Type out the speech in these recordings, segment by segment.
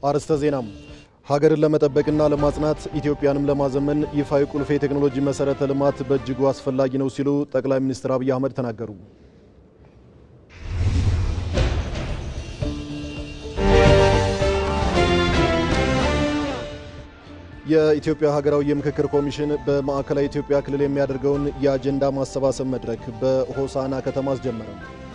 አርዕስተ ዜናም ሀገርን ለመጠበቅና ለማጽናት ኢትዮጵያንም ለማዘመን ይፋዊ ቁልፍ የቴክኖሎጂ መሰረተ ልማት በእጅጉ አስፈላጊ ነው ሲሉ ጠቅላይ ሚኒስትር አብይ አህመድ ተናገሩ። የኢትዮጵያ ሀገራዊ የምክክር ኮሚሽን በማዕከላዊ ኢትዮጵያ ክልል የሚያደርገውን የአጀንዳ ማሰባሰብ መድረክ በሆሳና ከተማ አስጀመረ።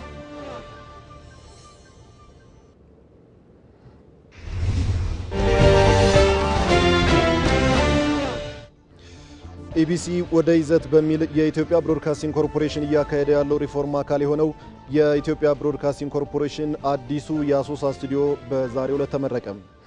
ኢቢሲ ወደ ይዘት በሚል የኢትዮጵያ ብሮድካስቲንግ ኮርፖሬሽን እያካሄደ ያለው ሪፎርም አካል የሆነው የኢትዮጵያ ብሮድካስቲንግ ኮርፖሬሽን አዲሱ የአሶሳ ስቱዲዮ በዛሬው ዕለት ተመረቀ።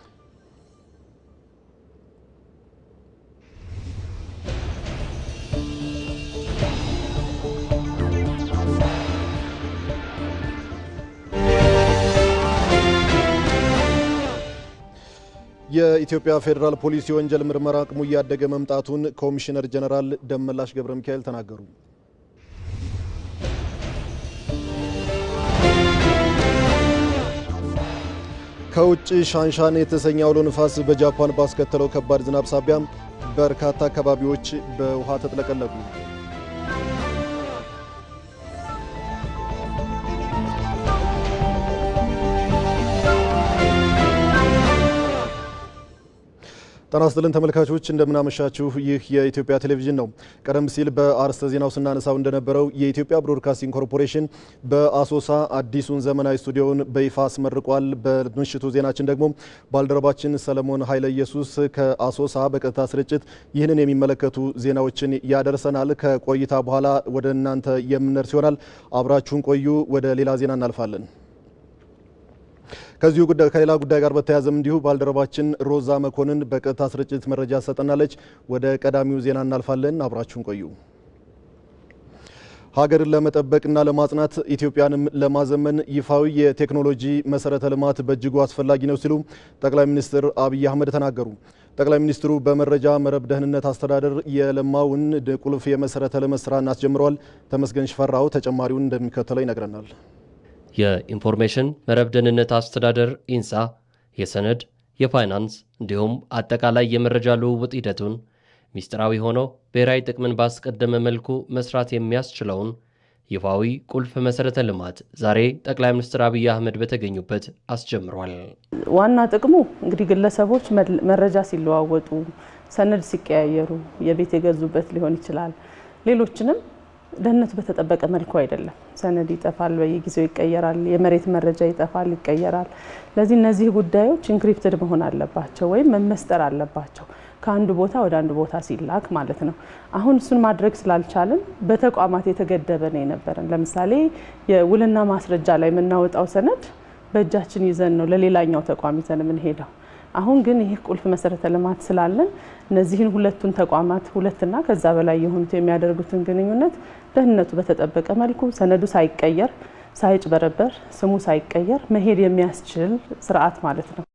የኢትዮጵያ ፌዴራል ፖሊስ የወንጀል ምርመራ አቅሙ እያደገ መምጣቱን ኮሚሽነር ጀነራል ደመላሽ ገብረ ሚካኤል ተናገሩ። ከውጭ ሻንሻን የተሰኘ አውሎ ንፋስ በጃፓን ባስከተለው ከባድ ዝናብ ሳቢያ በርካታ አካባቢዎች በውሃ ተጥለቀለቁ። ጤና ይስጥልን ተመልካቾች እንደምናመሻችሁ። ይህ የኢትዮጵያ ቴሌቪዥን ነው። ቀደም ሲል በአርዕስተ ዜናው ስናነሳው እንደነበረው የኢትዮጵያ ብሮድካስቲንግ ኮርፖሬሽን በአሶሳ አዲሱን ዘመናዊ ስቱዲዮውን በይፋ አስመርቋል። በምሽቱ ዜናችን ደግሞ ባልደረባችን ሰለሞን ኃይለ ኢየሱስ ከአሶሳ በቀጥታ ስርጭት ይህንን የሚመለከቱ ዜናዎችን ያደርሰናል። ከቆይታ በኋላ ወደ እናንተ የምንደርስ ይሆናል። አብራችሁን ቆዩ። ወደ ሌላ ዜና እናልፋለን። ከዚሁ ጉዳይ ከሌላ ጉዳይ ጋር በተያያዘም እንዲሁ ባልደረባችን ሮዛ መኮንን በቀጥታ ስርጭት መረጃ ሰጠናለች። ወደ ቀዳሚው ዜና እናልፋለን። አብራችሁን ቆዩ። ሀገርን ለመጠበቅና ለማጽናት ኢትዮጵያንም ለማዘመን ይፋዊ የቴክኖሎጂ መሰረተ ልማት በእጅጉ አስፈላጊ ነው ሲሉ ጠቅላይ ሚኒስትር አብይ አህመድ ተናገሩ። ጠቅላይ ሚኒስትሩ በመረጃ መረብ ደህንነት አስተዳደር የለማውን ቁልፍ የመሰረተ ልማት ስራ አስጀምረዋል። ተመስገን ሽፈራው ተጨማሪውን እንደሚከተለው ይነግረናል። የኢንፎርሜሽን መረብ ደህንነት አስተዳደር ኢንሳ የሰነድ የፋይናንስ እንዲሁም አጠቃላይ የመረጃ ልውውጥ ሂደቱን ሚስጥራዊ ሆኖ ብሔራዊ ጥቅምን ባስቀደመ መልኩ መስራት የሚያስችለውን ይፋዊ ቁልፍ መሰረተ ልማት ዛሬ ጠቅላይ ሚኒስትር አብይ አህመድ በተገኙበት አስጀምሯል። ዋና ጥቅሙ እንግዲህ ግለሰቦች መረጃ ሲለዋወጡ፣ ሰነድ ሲቀያየሩ፣ የቤት የገዙበት ሊሆን ይችላል ሌሎችንም ደህንነቱ በተጠበቀ መልኩ አይደለም። ሰነድ ይጠፋል፣ በየጊዜው ይቀየራል። የመሬት መረጃ ይጠፋል፣ ይቀየራል። ለዚህ እነዚህ ጉዳዮች ኢንክሪፕትድ መሆን አለባቸው ወይም መመስጠር አለባቸው ከአንዱ ቦታ ወደ አንዱ ቦታ ሲላክ ማለት ነው። አሁን እሱን ማድረግ ስላልቻልን በተቋማት የተገደበ ነው የነበረን። ለምሳሌ የውልና ማስረጃ ላይ የምናወጣው ሰነድ በእጃችን ይዘን ነው ለሌላኛው ተቋም ይዘን የምንሄደው። አሁን ግን ይህ ቁልፍ መሰረተ ልማት ስላለን እነዚህን ሁለቱን ተቋማት ሁለትና ከዛ በላይ የሆኑት የሚያደርጉትን ግንኙነት ደህንነቱ በተጠበቀ መልኩ ሰነዱ ሳይቀየር ሳይጭበረበር ስሙ ሳይቀየር መሄድ የሚያስችል ስርዓት ማለት ነው።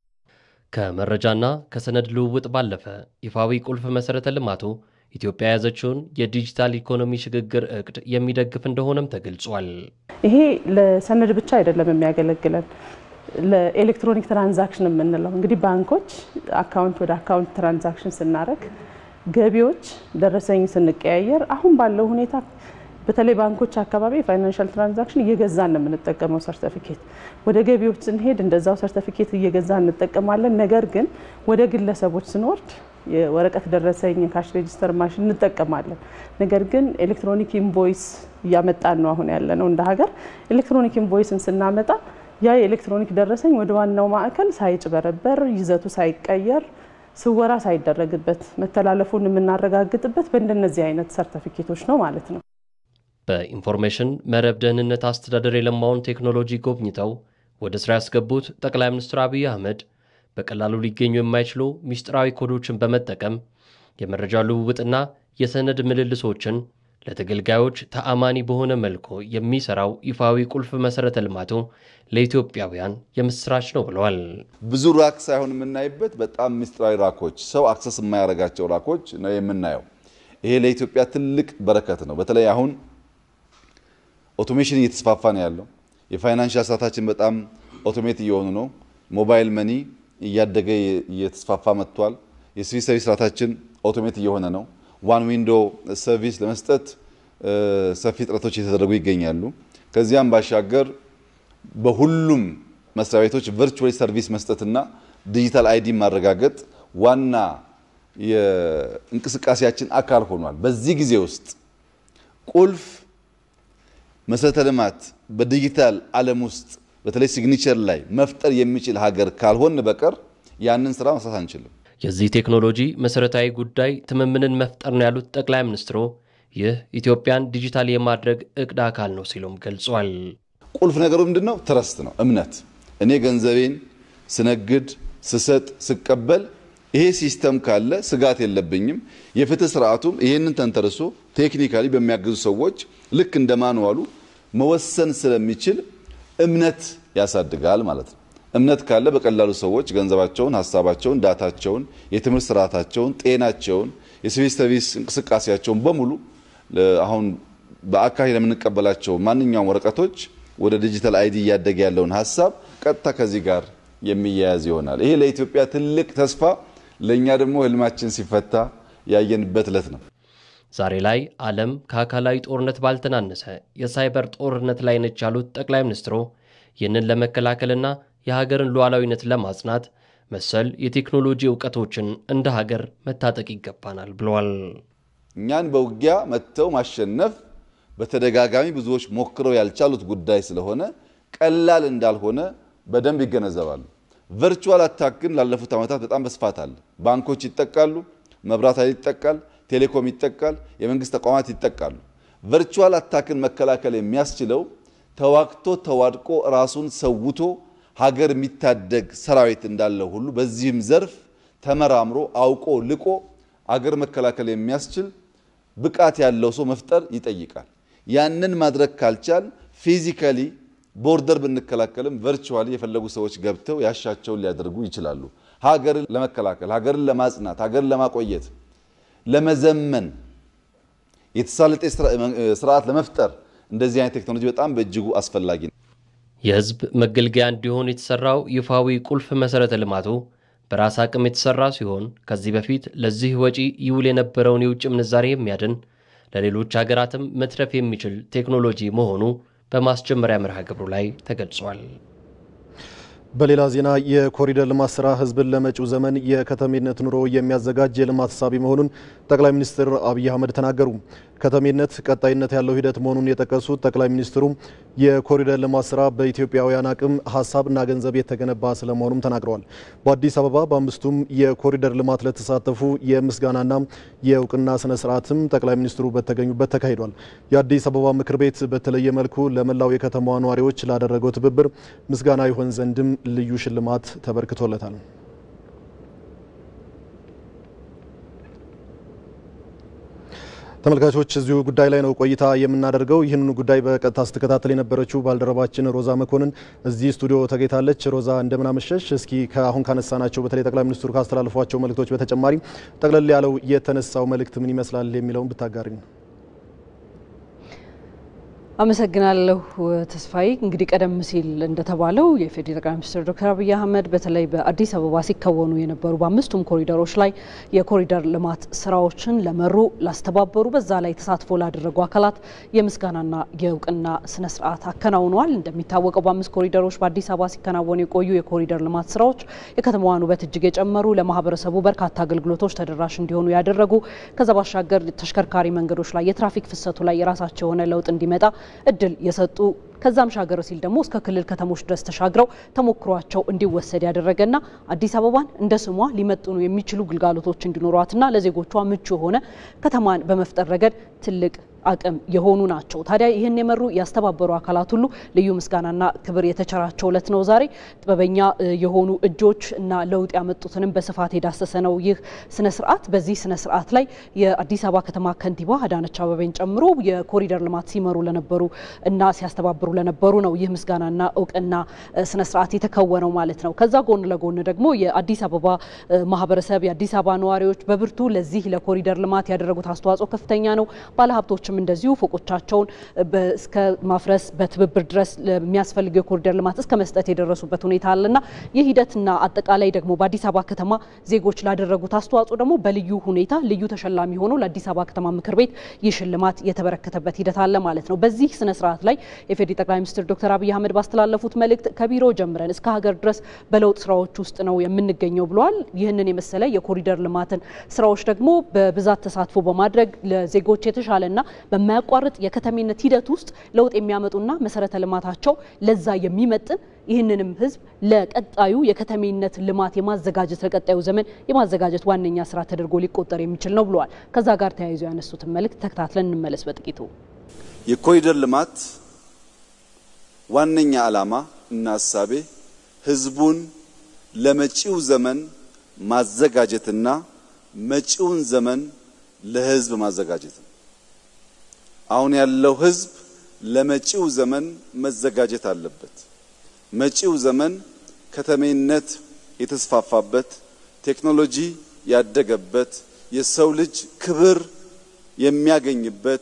ከመረጃና ከሰነድ ልውውጥ ባለፈ ይፋዊ ቁልፍ መሰረተ ልማቱ ኢትዮጵያ የያዘችውን የዲጂታል ኢኮኖሚ ሽግግር እቅድ የሚደግፍ እንደሆነም ተገልጿል። ይሄ ለሰነድ ብቻ አይደለም የሚያገለግለን ለኤሌክትሮኒክ ትራንዛክሽን የምንለው እንግዲህ ባንኮች አካውንት ወደ አካውንት ትራንዛክሽን ስናደርግ፣ ገቢዎች ደረሰኝ ስንቀያየር፣ አሁን ባለው ሁኔታ በተለይ ባንኮች አካባቢ የፋይናንሻል ትራንዛክሽን እየገዛን ነው የምንጠቀመው ሰርተፊኬት። ወደ ገቢዎች ስንሄድ እንደዛው ሰርተፊኬት እየገዛን እንጠቀማለን። ነገር ግን ወደ ግለሰቦች ስንወርድ የወረቀት ደረሰኝ የካሽ ሬጂስተር ማሽን እንጠቀማለን። ነገር ግን ኤሌክትሮኒክ ኢንቮይስ እያመጣን ነው አሁን ያለ ነው እንደ ሀገር ኤሌክትሮኒክ ኢንቮይስን ስናመጣ ያ የኤሌክትሮኒክ ደረሰኝ ወደ ዋናው ማዕከል ሳይጭበረበር ይዘቱ ሳይቀየር ስወራ ሳይደረግበት መተላለፉን የምናረጋግጥበት በእንደነዚህ አይነት ሰርተፊኬቶች ነው ማለት ነው። በኢንፎርሜሽን መረብ ደህንነት አስተዳደር የለማውን ቴክኖሎጂ ጎብኝተው ወደ ስራ ያስገቡት ጠቅላይ ሚኒስትር አብይ አህመድ በቀላሉ ሊገኙ የማይችሉ ሚስጥራዊ ኮዶችን በመጠቀም የመረጃ ልውውጥና የሰነድ ምልልሶችን ለተገልጋዮች ተአማኒ በሆነ መልኩ የሚሰራው ይፋዊ ቁልፍ መሰረተ ልማቱ ለኢትዮጵያውያን የምስራች ነው ብለዋል። ብዙ ራክ ሳይሆን የምናይበት በጣም ምስጢራዊ ራኮች፣ ሰው አክሰስ የማያደርጋቸው ራኮች ነው የምናየው። ይሄ ለኢትዮጵያ ትልቅ በረከት ነው። በተለይ አሁን ኦቶሜሽን እየተስፋፋ ነው ያለው። የፋይናንሻል ስርዓታችን በጣም ኦቶሜት እየሆኑ ነው። ሞባይል መኒ እያደገ እየተስፋፋ መጥቷል። የሲቪል ሰርቪስ ስርዓታችን ኦቶሜት እየሆነ ነው። ዋን ዊንዶ ሰርቪስ ለመስጠት ሰፊ ጥረቶች እየተደረጉ ይገኛሉ። ከዚያም ባሻገር በሁሉም መስሪያ ቤቶች ቨርቹዋል ሰርቪስ መስጠትና ዲጂታል አይዲ ማረጋገጥ ዋና የእንቅስቃሴያችን አካል ሆኗል። በዚህ ጊዜ ውስጥ ቁልፍ መሰረተ ልማት በዲጂታል ዓለም ውስጥ በተለይ ሲግኒቸር ላይ መፍጠር የሚችል ሀገር ካልሆን በቀር ያንን ስራ መስራት አንችልም። የዚህ ቴክኖሎጂ መሰረታዊ ጉዳይ ትምምንን መፍጠር ነው ያሉት ጠቅላይ ሚኒስትሩ ይህ ኢትዮጵያን ዲጂታል የማድረግ እቅድ አካል ነው ሲሉም ገልጿል። ቁልፍ ነገሩ ምንድን ነው? ትረስት ነው፣ እምነት። እኔ ገንዘቤን ስነግድ፣ ስሰጥ፣ ስቀበል ይሄ ሲስተም ካለ ስጋት የለብኝም። የፍትህ ስርዓቱም ይህንን ተንተርሶ ቴክኒካሊ በሚያግዙ ሰዎች ልክ እንደ ማንዋሉ መወሰን ስለሚችል እምነት ያሳድጋል ማለት ነው። እምነት ካለ በቀላሉ ሰዎች ገንዘባቸውን፣ ሀሳባቸውን፣ ዳታቸውን፣ የትምህርት ስርዓታቸውን፣ ጤናቸውን፣ የሲቪል ሰርቪስ እንቅስቃሴያቸውን በሙሉ አሁን በአካል ለምንቀበላቸው ማንኛውም ወረቀቶች ወደ ዲጂታል አይዲ እያደገ ያለውን ሀሳብ ቀጥታ ከዚህ ጋር የሚያያዝ ይሆናል። ይሄ ለኢትዮጵያ ትልቅ ተስፋ፣ ለእኛ ደግሞ ህልማችን ሲፈታ ያየንበት ዕለት ነው። ዛሬ ላይ ዓለም ከአካላዊ ጦርነት ባልተናነሰ የሳይበር ጦርነት ላይ ነች ያሉት ጠቅላይ ሚኒስትሩ ይህንን ለመከላከልና የሀገርን ሉዓላዊነት ለማጽናት መሰል የቴክኖሎጂ እውቀቶችን እንደ ሀገር መታጠቅ ይገባናል ብለዋል። እኛን በውጊያ መጥተው ማሸነፍ በተደጋጋሚ ብዙዎች ሞክረው ያልቻሉት ጉዳይ ስለሆነ ቀላል እንዳልሆነ በደንብ ይገነዘባሉ። ቨርቹዋል አታክ ግን ላለፉት ዓመታት በጣም በስፋት አለ። ባንኮች ይጠቃሉ፣ መብራት ኃይል ይጠቃል፣ ቴሌኮም ይጠቃል፣ የመንግስት ተቋማት ይጠቃሉ። ቨርቹዋል አታክን መከላከል የሚያስችለው ተዋግቶ ተዋድቆ ራሱን ሰውቶ ሀገር የሚታደግ ሰራዊት እንዳለው ሁሉ በዚህም ዘርፍ ተመራምሮ አውቆ ልቆ አገር መከላከል የሚያስችል ብቃት ያለው ሰው መፍጠር ይጠይቃል። ያንን ማድረግ ካልቻል ፊዚካሊ ቦርደር ብንከላከልም ቨርቹዋሊ የፈለጉ ሰዎች ገብተው ያሻቸውን ሊያደርጉ ይችላሉ። ሀገርን ለመከላከል፣ ሀገርን ለማጽናት፣ ሀገርን ለማቆየት፣ ለመዘመን የተሳለጠ ስርዓት ለመፍጠር እንደዚህ አይነት ቴክኖሎጂ በጣም በእጅጉ አስፈላጊ ነው። የሕዝብ መገልገያ እንዲሆን የተሰራው ይፋዊ ቁልፍ መሰረተ ልማቱ በራስ አቅም የተሰራ ሲሆን ከዚህ በፊት ለዚህ ወጪ ይውል የነበረውን የውጭ ምንዛሬ የሚያድን ለሌሎች ሀገራትም መትረፍ የሚችል ቴክኖሎጂ መሆኑ በማስጀመሪያ መርሃ ግብሩ ላይ ተገልጿል። በሌላ ዜና የኮሪደር ልማት ስራ ህዝብን ለመጪው ዘመን የከተሜነት ኑሮ የሚያዘጋጅ የልማት ሳቢ መሆኑን ጠቅላይ ሚኒስትር አብይ አህመድ ተናገሩ። ከተሜነት ቀጣይነት ያለው ሂደት መሆኑን የጠቀሱት ጠቅላይ ሚኒስትሩ የኮሪደር ልማት ስራ በኢትዮጵያውያን አቅም ሀሳብና ገንዘብ የተገነባ ስለመሆኑም ተናግረዋል። በአዲስ አበባ በአምስቱም የኮሪደር ልማት ለተሳተፉ የምስጋናና የእውቅና ስነ ስርዓትም ጠቅላይ ሚኒስትሩ በተገኙበት ተካሂዷል። የአዲስ አበባ ምክር ቤት በተለየ መልኩ ለመላው የከተማዋ ነዋሪዎች ላደረገው ትብብር ምስጋና ይሆን ዘንድም ልዩ ሽልማት ተበርክቶለታል። ተመልካቾች እዚሁ ጉዳይ ላይ ነው ቆይታ የምናደርገው። ይህንኑ ጉዳይ በቀጥታ ስትከታተል የነበረችው ባልደረባችን ሮዛ መኮንን እዚህ ስቱዲዮ ተገኝታለች። ሮዛ እንደምናመሸሽ። እስኪ ከአሁን ካነሳናቸው በተለይ ጠቅላይ ሚኒስትሩ ካስተላልፏቸው መልእክቶች በተጨማሪ ጠቅለል ያለው የተነሳው መልእክት ምን ይመስላል የሚለውን ብታጋሪ ነው። አመሰግናለሁ ተስፋዬ። እንግዲህ ቀደም ሲል እንደተባለው የኢፌዴሪ ጠቅላይ ሚኒስትር ዶክተር አብይ አህመድ በተለይ በአዲስ አበባ ሲከወኑ የነበሩ በአምስቱም ኮሪደሮች ላይ የኮሪደር ልማት ስራዎችን ለመሩ፣ ላስተባበሩ፣ በዛ ላይ ተሳትፎ ላደረጉ አካላት የምስጋናና የእውቅና ስነ ስርዓት አከናውነዋል። እንደሚታወቀው በአምስት ኮሪደሮች በአዲስ አበባ ሲከናወኑ የቆዩ የኮሪደር ልማት ስራዎች የከተማዋን ውበት እጅግ የጨመሩ፣ ለማህበረሰቡ በርካታ አገልግሎቶች ተደራሽ እንዲሆኑ ያደረጉ፣ ከዛ ባሻገር ተሽከርካሪ መንገዶች ላይ የትራፊክ ፍሰቱ ላይ የራሳቸው የሆነ ለውጥ እንዲመጣ እድል የሰጡ ከዛም ሻገር ሲል ደግሞ እስከ ክልል ከተሞች ድረስ ተሻግረው ተሞክሯቸው እንዲወሰድ ያደረገና አዲስ አበባን እንደ ስሟ ሊመጥኑ የሚችሉ ግልጋሎቶች እንዲኖሯትና ለዜጎቿ ምቹ የሆነ ከተማን በመፍጠር ረገድ ትልቅ አቅም የሆኑ ናቸው። ታዲያ ይህን የመሩ ያስተባበሩ አካላት ሁሉ ልዩ ምስጋናና ክብር የተቸራቸው እለት ነው ዛሬ። ጥበበኛ የሆኑ እጆች እና ለውጥ ያመጡትንም በስፋት የዳሰሰ ነው ይህ ስነ ስርዓት። በዚህ ስነ ስርዓት ላይ የአዲስ አበባ ከተማ ከንቲባ አዳነች አበቤን ጨምሮ የኮሪደር ልማት ሲመሩ ለነበሩ እና ሲያስተባብሩ ለነበሩ ነው ይህ ምስጋናና እውቅና ስነ ስርዓት የተከወነው ማለት ነው። ከዛ ጎን ለጎን ደግሞ የአዲስ አበባ ማህበረሰብ የአዲስ አበባ ነዋሪዎች በብርቱ ለዚህ ለኮሪደር ልማት ያደረጉት አስተዋጽኦ ከፍተኛ ነው። ባለሀብቶች ከተማዎችም እንደዚሁ ፎቆቻቸውን እስከ ማፍረስ በትብብር ድረስ ለሚያስፈልገው የኮሪደር ልማት እስከ መስጠት የደረሱበት ሁኔታ አለና ይህ ሂደትና አጠቃላይ ደግሞ በአዲስ አበባ ከተማ ዜጎች ላደረጉት አስተዋጽኦ ደግሞ በልዩ ሁኔታ ልዩ ተሸላሚ ሆኖ ለአዲስ አበባ ከተማ ምክር ቤት ይህ ሽልማት የተበረከተበት ሂደት አለ ማለት ነው። በዚህ ስነ ስርዓት ላይ የፌዴሪ ጠቅላይ ሚኒስትር ዶክተር አብይ አህመድ ባስተላለፉት መልእክት ከቢሮ ጀምረን እስከ ሀገር ድረስ በለውጥ ስራዎች ውስጥ ነው የምንገኘው ብለዋል። ይህንን የመሰለ የኮሪደር ልማትን ስራዎች ደግሞ በብዛት ተሳትፎ በማድረግ ለዜጎች የተሻለና በማያቋርጥ የከተሜነት ሂደት ውስጥ ለውጥ የሚያመጡና መሰረተ ልማታቸው ለዛ የሚመጥን ይህንንም ህዝብ ለቀጣዩ የከተሜነት ልማት የማዘጋጀት ለቀጣዩ ዘመን የማዘጋጀት ዋነኛ ስራ ተደርጎ ሊቆጠር የሚችል ነው ብለዋል። ከዛ ጋር ተያይዞ ያነሱትን መልእክት ተከታትለን እንመለስ በጥቂቱ። የኮሪደር ልማት ዋነኛ ዓላማ እና ሀሳቤ ህዝቡን ለመጪው ዘመን ማዘጋጀትና መጪውን ዘመን ለህዝብ ማዘጋጀት ነው። አሁን ያለው ህዝብ ለመጪው ዘመን መዘጋጀት አለበት። መጪው ዘመን ከተሜነት የተስፋፋበት፣ ቴክኖሎጂ ያደገበት፣ የሰው ልጅ ክብር የሚያገኝበት፣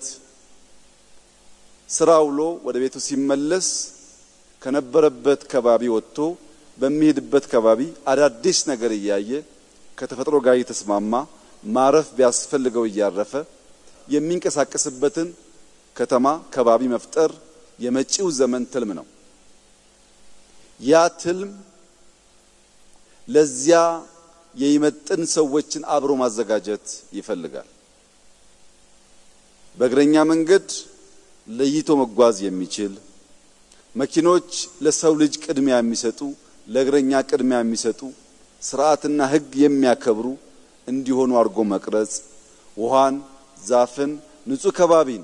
ስራ ውሎ ወደ ቤቱ ሲመለስ ከነበረበት ከባቢ ወጥቶ በሚሄድበት ከባቢ አዳዲስ ነገር እያየ ከተፈጥሮ ጋር እየተስማማ ማረፍ ቢያስፈልገው እያረፈ የሚንቀሳቀስበትን ከተማ ከባቢ መፍጠር የመጪው ዘመን ትልም ነው። ያ ትልም ለዚያ የሚመጥን ሰዎችን አብሮ ማዘጋጀት ይፈልጋል። በእግረኛ መንገድ ለይቶ መጓዝ የሚችል መኪኖች ለሰው ልጅ ቅድሚያ የሚሰጡ ለእግረኛ ቅድሚያ የሚሰጡ ስርዓትና ሕግ የሚያከብሩ እንዲሆኑ አድርጎ መቅረጽ፣ ውሃን፣ ዛፍን፣ ንጹህ ከባቢን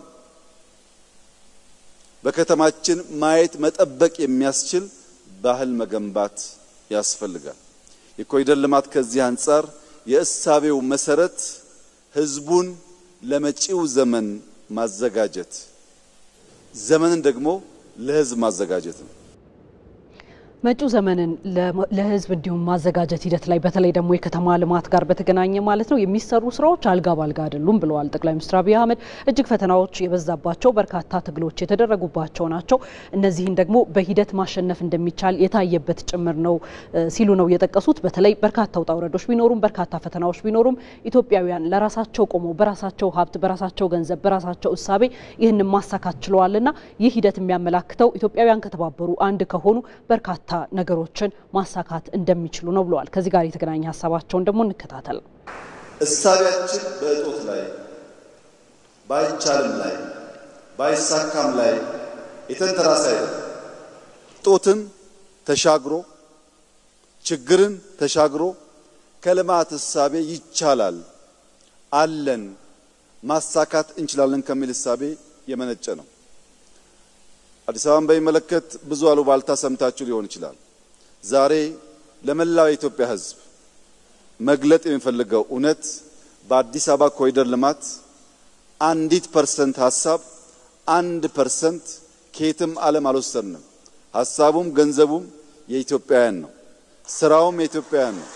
በከተማችን ማየት መጠበቅ የሚያስችል ባህል መገንባት ያስፈልጋል። የኮሪደር ልማት ከዚህ አንጻር የእሳቤው መሰረት ህዝቡን ለመጪው ዘመን ማዘጋጀት፣ ዘመንን ደግሞ ለህዝብ ማዘጋጀት ነው። መጪው ዘመንን ለህዝብ እንዲሁም ማዘጋጀት ሂደት ላይ በተለይ ደግሞ የከተማ ልማት ጋር በተገናኘ ማለት ነው የሚሰሩ ስራዎች አልጋ ባልጋ አይደሉም ብለዋል ጠቅላይ ሚኒስትር አብይ አህመድ። እጅግ ፈተናዎች የበዛባቸው በርካታ ትግሎች የተደረጉባቸው ናቸው። እነዚህን ደግሞ በሂደት ማሸነፍ እንደሚቻል የታየበት ጭምር ነው ሲሉ ነው የጠቀሱት። በተለይ በርካታ ውጣ ውረዶች ቢኖሩም በርካታ ፈተናዎች ቢኖሩም ኢትዮጵያውያን ለራሳቸው ቆመው በራሳቸው ሀብት፣ በራሳቸው ገንዘብ፣ በራሳቸው እሳቤ ይህንን ማሳካት ችለዋልና ይህ ሂደት የሚያመላክተው ኢትዮጵያውያን ከተባበሩ አንድ ከሆኑ በርካታ ነገሮችን ማሳካት እንደሚችሉ ነው ብለዋል። ከዚህ ጋር የተገናኘ ሀሳባቸውን ደግሞ እንከታተል። እሳቢያችን በእጦት ላይ ባይቻልም ላይ ባይሳካም ላይ የተንተራሰ አይደለም። እጦትን ተሻግሮ ችግርን ተሻግሮ ከልማት እሳቤ ይቻላል፣ አለን፣ ማሳካት እንችላለን ከሚል እሳቤ የመነጨ ነው። አዲስ አበባን በሚመለከት ብዙ አሉባልታ ሰምታችሁ ሊሆን ይችላል። ዛሬ ለመላው የኢትዮጵያ ሕዝብ መግለጥ የሚፈልገው እውነት በአዲስ አበባ ኮሪደር ልማት አንዲት ፐርሰንት ሀሳብ አንድ ፐርሰንት ከየትም ዓለም አልወሰድንም። ሀሳቡም ገንዘቡም የኢትዮጵያውያን ነው። ስራውም የኢትዮጵያውያን ነው።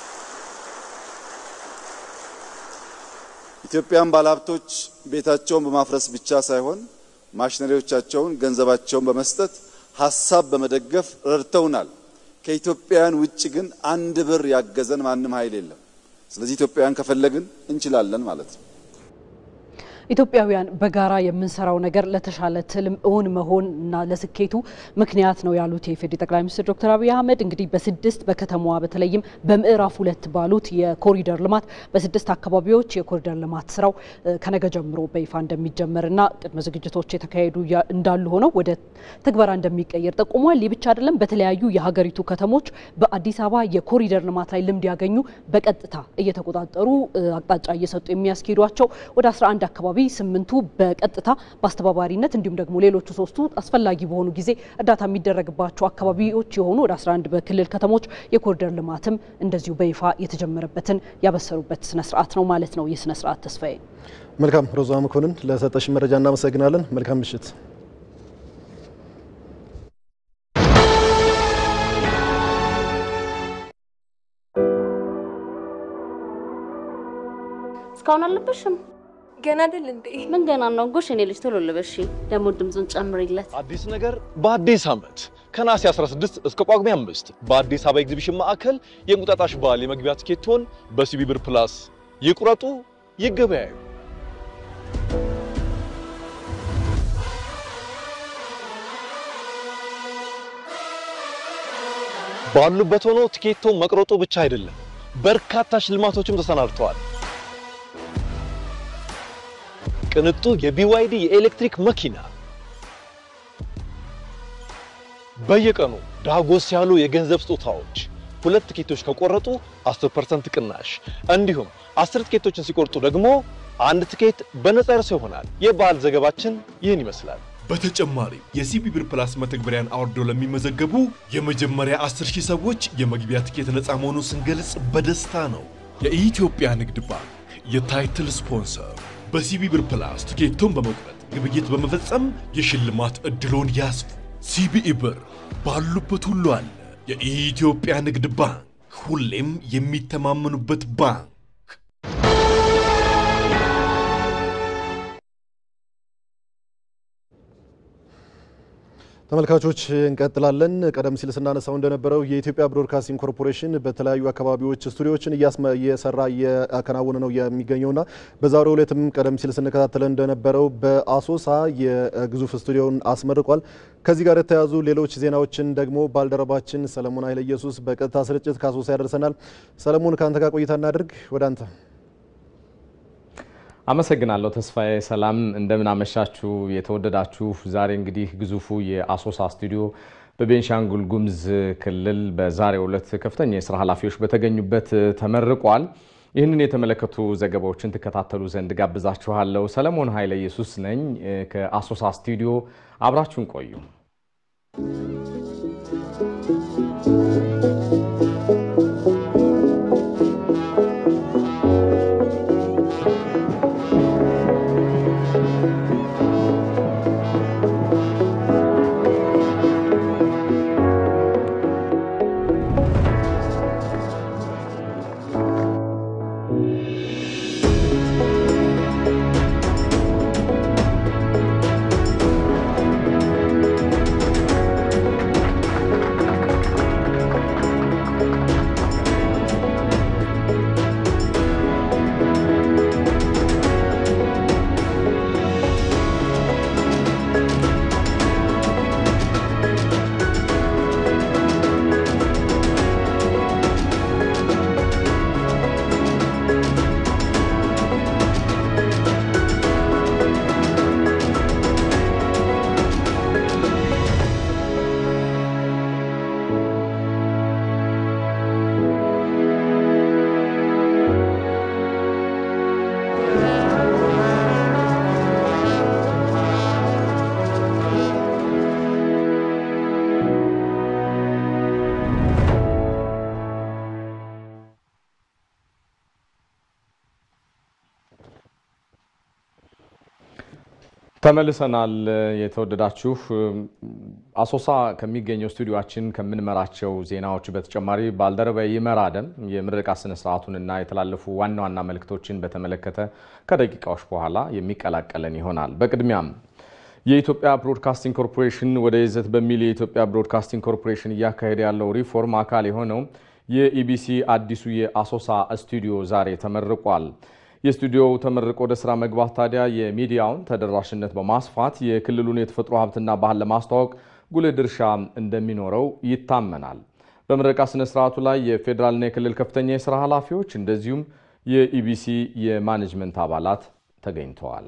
ኢትዮጵያን ባለሀብቶች ቤታቸውን በማፍረስ ብቻ ሳይሆን ማሽነሪዎቻቸውን፣ ገንዘባቸውን በመስጠት ሀሳብ በመደገፍ ረድተውናል። ከኢትዮጵያውያን ውጭ ግን አንድ ብር ያገዘን ማንም ኃይል የለም። ስለዚህ ኢትዮጵያውያን ከፈለግን እንችላለን ማለት ነው። ኢትዮጵያውያን በጋራ የምንሰራው ነገር ለተሻለ ትልም እውን መሆን እና ለስኬቱ ምክንያት ነው ያሉት የኢፌዴሪ ጠቅላይ ሚኒስትር ዶክተር አብይ አህመድ እንግዲህ በስድስት በከተማዋ በተለይም በምዕራፍ ሁለት ባሉት የኮሪደር ልማት በስድስት አካባቢዎች የኮሪደር ልማት ስራው ከነገ ጀምሮ በይፋ እንደሚጀመርና ቅድመ ዝግጅቶች የተካሄዱ እንዳሉ ሆነው ወደ ትግበራ እንደሚቀየር ጠቁሟል። ይህ ብቻ አይደለም። በተለያዩ የሀገሪቱ ከተሞች በአዲስ አበባ የኮሪደር ልማት ላይ ልምድ ያገኙ በቀጥታ እየተቆጣጠሩ አቅጣጫ እየሰጡ የሚያስኬዷቸው ወደ 11 አካባቢ ስምንቱ በቀጥታ በአስተባባሪነት እንዲሁም ደግሞ ሌሎቹ ሶስቱ አስፈላጊ በሆኑ ጊዜ እርዳታ የሚደረግባቸው አካባቢዎች የሆኑ ወደ 11 በክልል ከተሞች የኮሪደር ልማትም እንደዚሁ በይፋ የተጀመረበትን ያበሰሩበት ስነስርዓት ነው ማለት ነው። ይህ ስነስርዓት ተስፋዬ። መልካም ሮዛ መኮንን ለሰጠሽ መረጃ እናመሰግናለን። መልካም ምሽት። እስካሁን አልለበሽም? ገና አይደል እንዴ? ምን ገና ነው ጎሽ፣ እኔ ልጅ ቶሎ ልበሽ። ደግሞ ድምፁን ጨምሪለት። አዲስ ነገር በአዲስ ዓመት ከነሐሴ 16 እስከ ጳጉሜ 5 በአዲስ አበባ ኤግዚቢሽን ማዕከል የእንቁጣጣሽ በዓል የመግቢያ ትኬቶን በሲቢ ብር ፕላስ ይቁረጡ፣ ይገበያዩ። ባሉበት ሆኖ ትኬቶን መቅረጡ ብቻ አይደለም፣ በርካታ ሽልማቶችም ተሰናድተዋል። ቅንጡ የቢዋይዲ የኤሌክትሪክ መኪና፣ በየቀኑ ዳጎስ ያሉ የገንዘብ ስጦታዎች፣ ሁለት ትኬቶች ከቆረጡ 10% ቅናሽ፣ እንዲሁም 10 ትኬቶችን ሲቆርጡ ደግሞ አንድ ትኬት በነፃ እርሶ ይሆናል። የበዓል ዘገባችን ይህን ይመስላል። በተጨማሪም የሲቢ ብር ፕላስ መተግበሪያን አውርደው ለሚመዘገቡ የመጀመሪያ 10 ሺህ ሰዎች የመግቢያ ትኬት ነፃ መሆኑን ስንገልጽ በደስታ ነው። የኢትዮጵያ ንግድ ባንክ የታይትል ስፖንሰር በሲቢ ብር ፕላስ ትኬቶን በመቁረጥ ግብይት በመፈጸም የሽልማት ዕድሎን ያስፉ። ሲቢኢ ብር ባሉበት ሁሉ አለ። የኢትዮጵያ ንግድ ባንክ ሁሌም የሚተማመኑበት ባንክ። ተመልካቾች እንቀጥላለን። ቀደም ሲል ስናነሳው እንደነበረው የኢትዮጵያ ብሮድካስቲንግ ኮርፖሬሽን በተለያዩ አካባቢዎች ስቱዲዮዎችን እየሰራ እያከናወነ ነው የሚገኘውና በዛሬው ዕለትም ቀደም ሲል ስንከታተለ እንደነበረው በአሶሳ የግዙፍ ስቱዲዮን አስመርቋል። ከዚህ ጋር የተያዙ ሌሎች ዜናዎችን ደግሞ ባልደረባችን ሰለሞን ኃይለ ኢየሱስ በቀጥታ ስርጭት ከአሶሳ ያደርሰናል። ሰለሞን ከአንተ ጋር ቆይታ እናድርግ። ወደ አንተ አመሰግናለሁ ተስፋዬ። ሰላም እንደምን አመሻችሁ የተወደዳችሁ። ዛሬ እንግዲህ ግዙፉ የአሶሳ ስቱዲዮ በቤንሻንጉል ጉሙዝ ክልል በዛሬው ዕለት ከፍተኛ የስራ ኃላፊዎች በተገኙበት ተመርቋል። ይህንን የተመለከቱ ዘገባዎችን ትከታተሉ ዘንድ ጋብዛችኋለሁ። ሰለሞን ኃይለ ኢየሱስ ነኝ ከአሶሳ ስቱዲዮ። አብራችሁን ቆዩ። ተመልሰናል። የተወደዳችሁ አሶሳ ከሚገኘው ስቱዲዮችን ከምንመራቸው ዜናዎች በተጨማሪ ባልደረባ ይመር አደም የምረቃ ስነ ስርዓቱንና የተላለፉ ዋና ዋና መልእክቶችን በተመለከተ ከደቂቃዎች በኋላ የሚቀላቀለን ይሆናል። በቅድሚያም የኢትዮጵያ ብሮድካስቲንግ ኮርፖሬሽን ወደ ይዘት በሚል የኢትዮጵያ ብሮድካስቲንግ ኮርፖሬሽን እያካሄደ ያለው ሪፎርም አካል የሆነው የኢቢሲ አዲሱ የአሶሳ ስቱዲዮ ዛሬ ተመርቋል። የስቱዲዮው ተመርቆ ወደ ስራ መግባት ታዲያ የሚዲያውን ተደራሽነት በማስፋት የክልሉን የተፈጥሮ ሀብትና ባህል ለማስተዋወቅ ጉልህ ድርሻ እንደሚኖረው ይታመናል። በምረቃ ስነ ስርዓቱ ላይ የፌዴራልና የክልል ከፍተኛ የስራ ኃላፊዎች እንደዚሁም የኢቢሲ የማኔጅመንት አባላት ተገኝተዋል።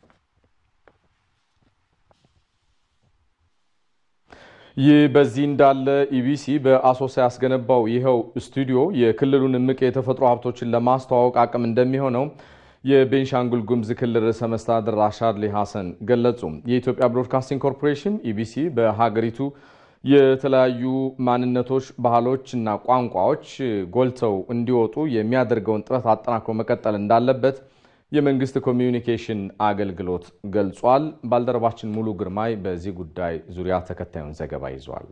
ይህ በዚህ እንዳለ ኢቢሲ በአሶሳ ያስገነባው ይኸው ስቱዲዮ የክልሉን እምቅ የተፈጥሮ ሀብቶችን ለማስተዋወቅ አቅም እንደሚሆነው የቤንሻንጉል ጉሙዝ ክልል ርዕሰ መስተዳድር አሻድሊ ሀሰን ገለጹ። የኢትዮጵያ ብሮድካስቲንግ ኮርፖሬሽን ኢቢሲ በሀገሪቱ የተለያዩ ማንነቶች፣ ባህሎች እና ቋንቋዎች ጎልተው እንዲወጡ የሚያደርገውን ጥረት አጠናክሮ መቀጠል እንዳለበት የመንግስት ኮሚዩኒኬሽን አገልግሎት ገልጿል። ባልደረባችን ሙሉ ግርማይ በዚህ ጉዳይ ዙሪያ ተከታዩን ዘገባ ይዟል።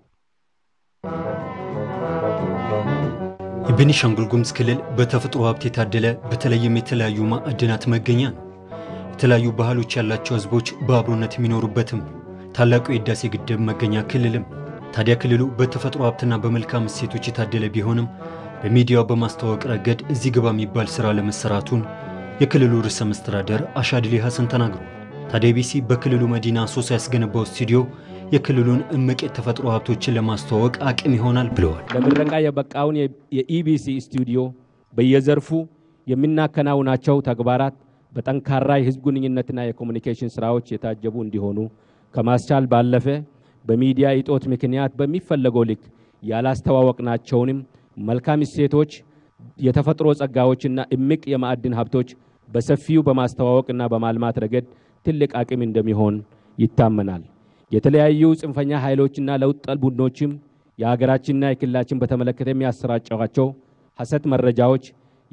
የቤኒሻንጉል ጉሙዝ ክልል በተፈጥሮ ሀብት የታደለ በተለይም የተለያዩ ማዕድናት መገኛ ነው። የተለያዩ ባህሎች ያላቸው ህዝቦች በአብሮነት የሚኖሩበትም ታላቁ የህዳሴ ግድብ መገኛ ክልልም። ታዲያ ክልሉ በተፈጥሮ ሀብትና በመልካም እሴቶች የታደለ ቢሆንም በሚዲያው በማስተዋወቅ ረገድ እዚህ ግባ የሚባል ሥራ ለመሰራቱን የክልሉ ርዕሰ መስተዳደር አሻድሊ ሐሰን ተናግረዋል። ታዲያ ኢቢሲ በክልሉ መዲና አሶሳ ያስገነባው ስቱዲዮ የክልሉን እምቅ የተፈጥሮ ሀብቶችን ለማስተዋወቅ አቅም ይሆናል ብለዋል። ለምረቃ የበቃውን የኢቢሲ ስቱዲዮ በየዘርፉ የሚናከናውናቸው ተግባራት በጠንካራ የህዝብ ግንኙነትና የኮሚኒኬሽን ስራዎች የታጀቡ እንዲሆኑ ከማስቻል ባለፈ በሚዲያ እጦት ምክንያት በሚፈለገው ልክ ያላስተዋወቅናቸውንም መልካም እሴቶች፣ የተፈጥሮ ጸጋዎችና እምቅ የማዕድን ሀብቶች በሰፊው በማስተዋወቅና በማልማት ረገድ ትልቅ አቅም እንደሚሆን ይታመናል። የተለያዩ ጽንፈኛ ኃይሎችና ለውጥ ጠል ቡድኖችም የሀገራችንና የክልላችን በተመለከተ የሚያሰራጯቸው ሐሰት መረጃዎች፣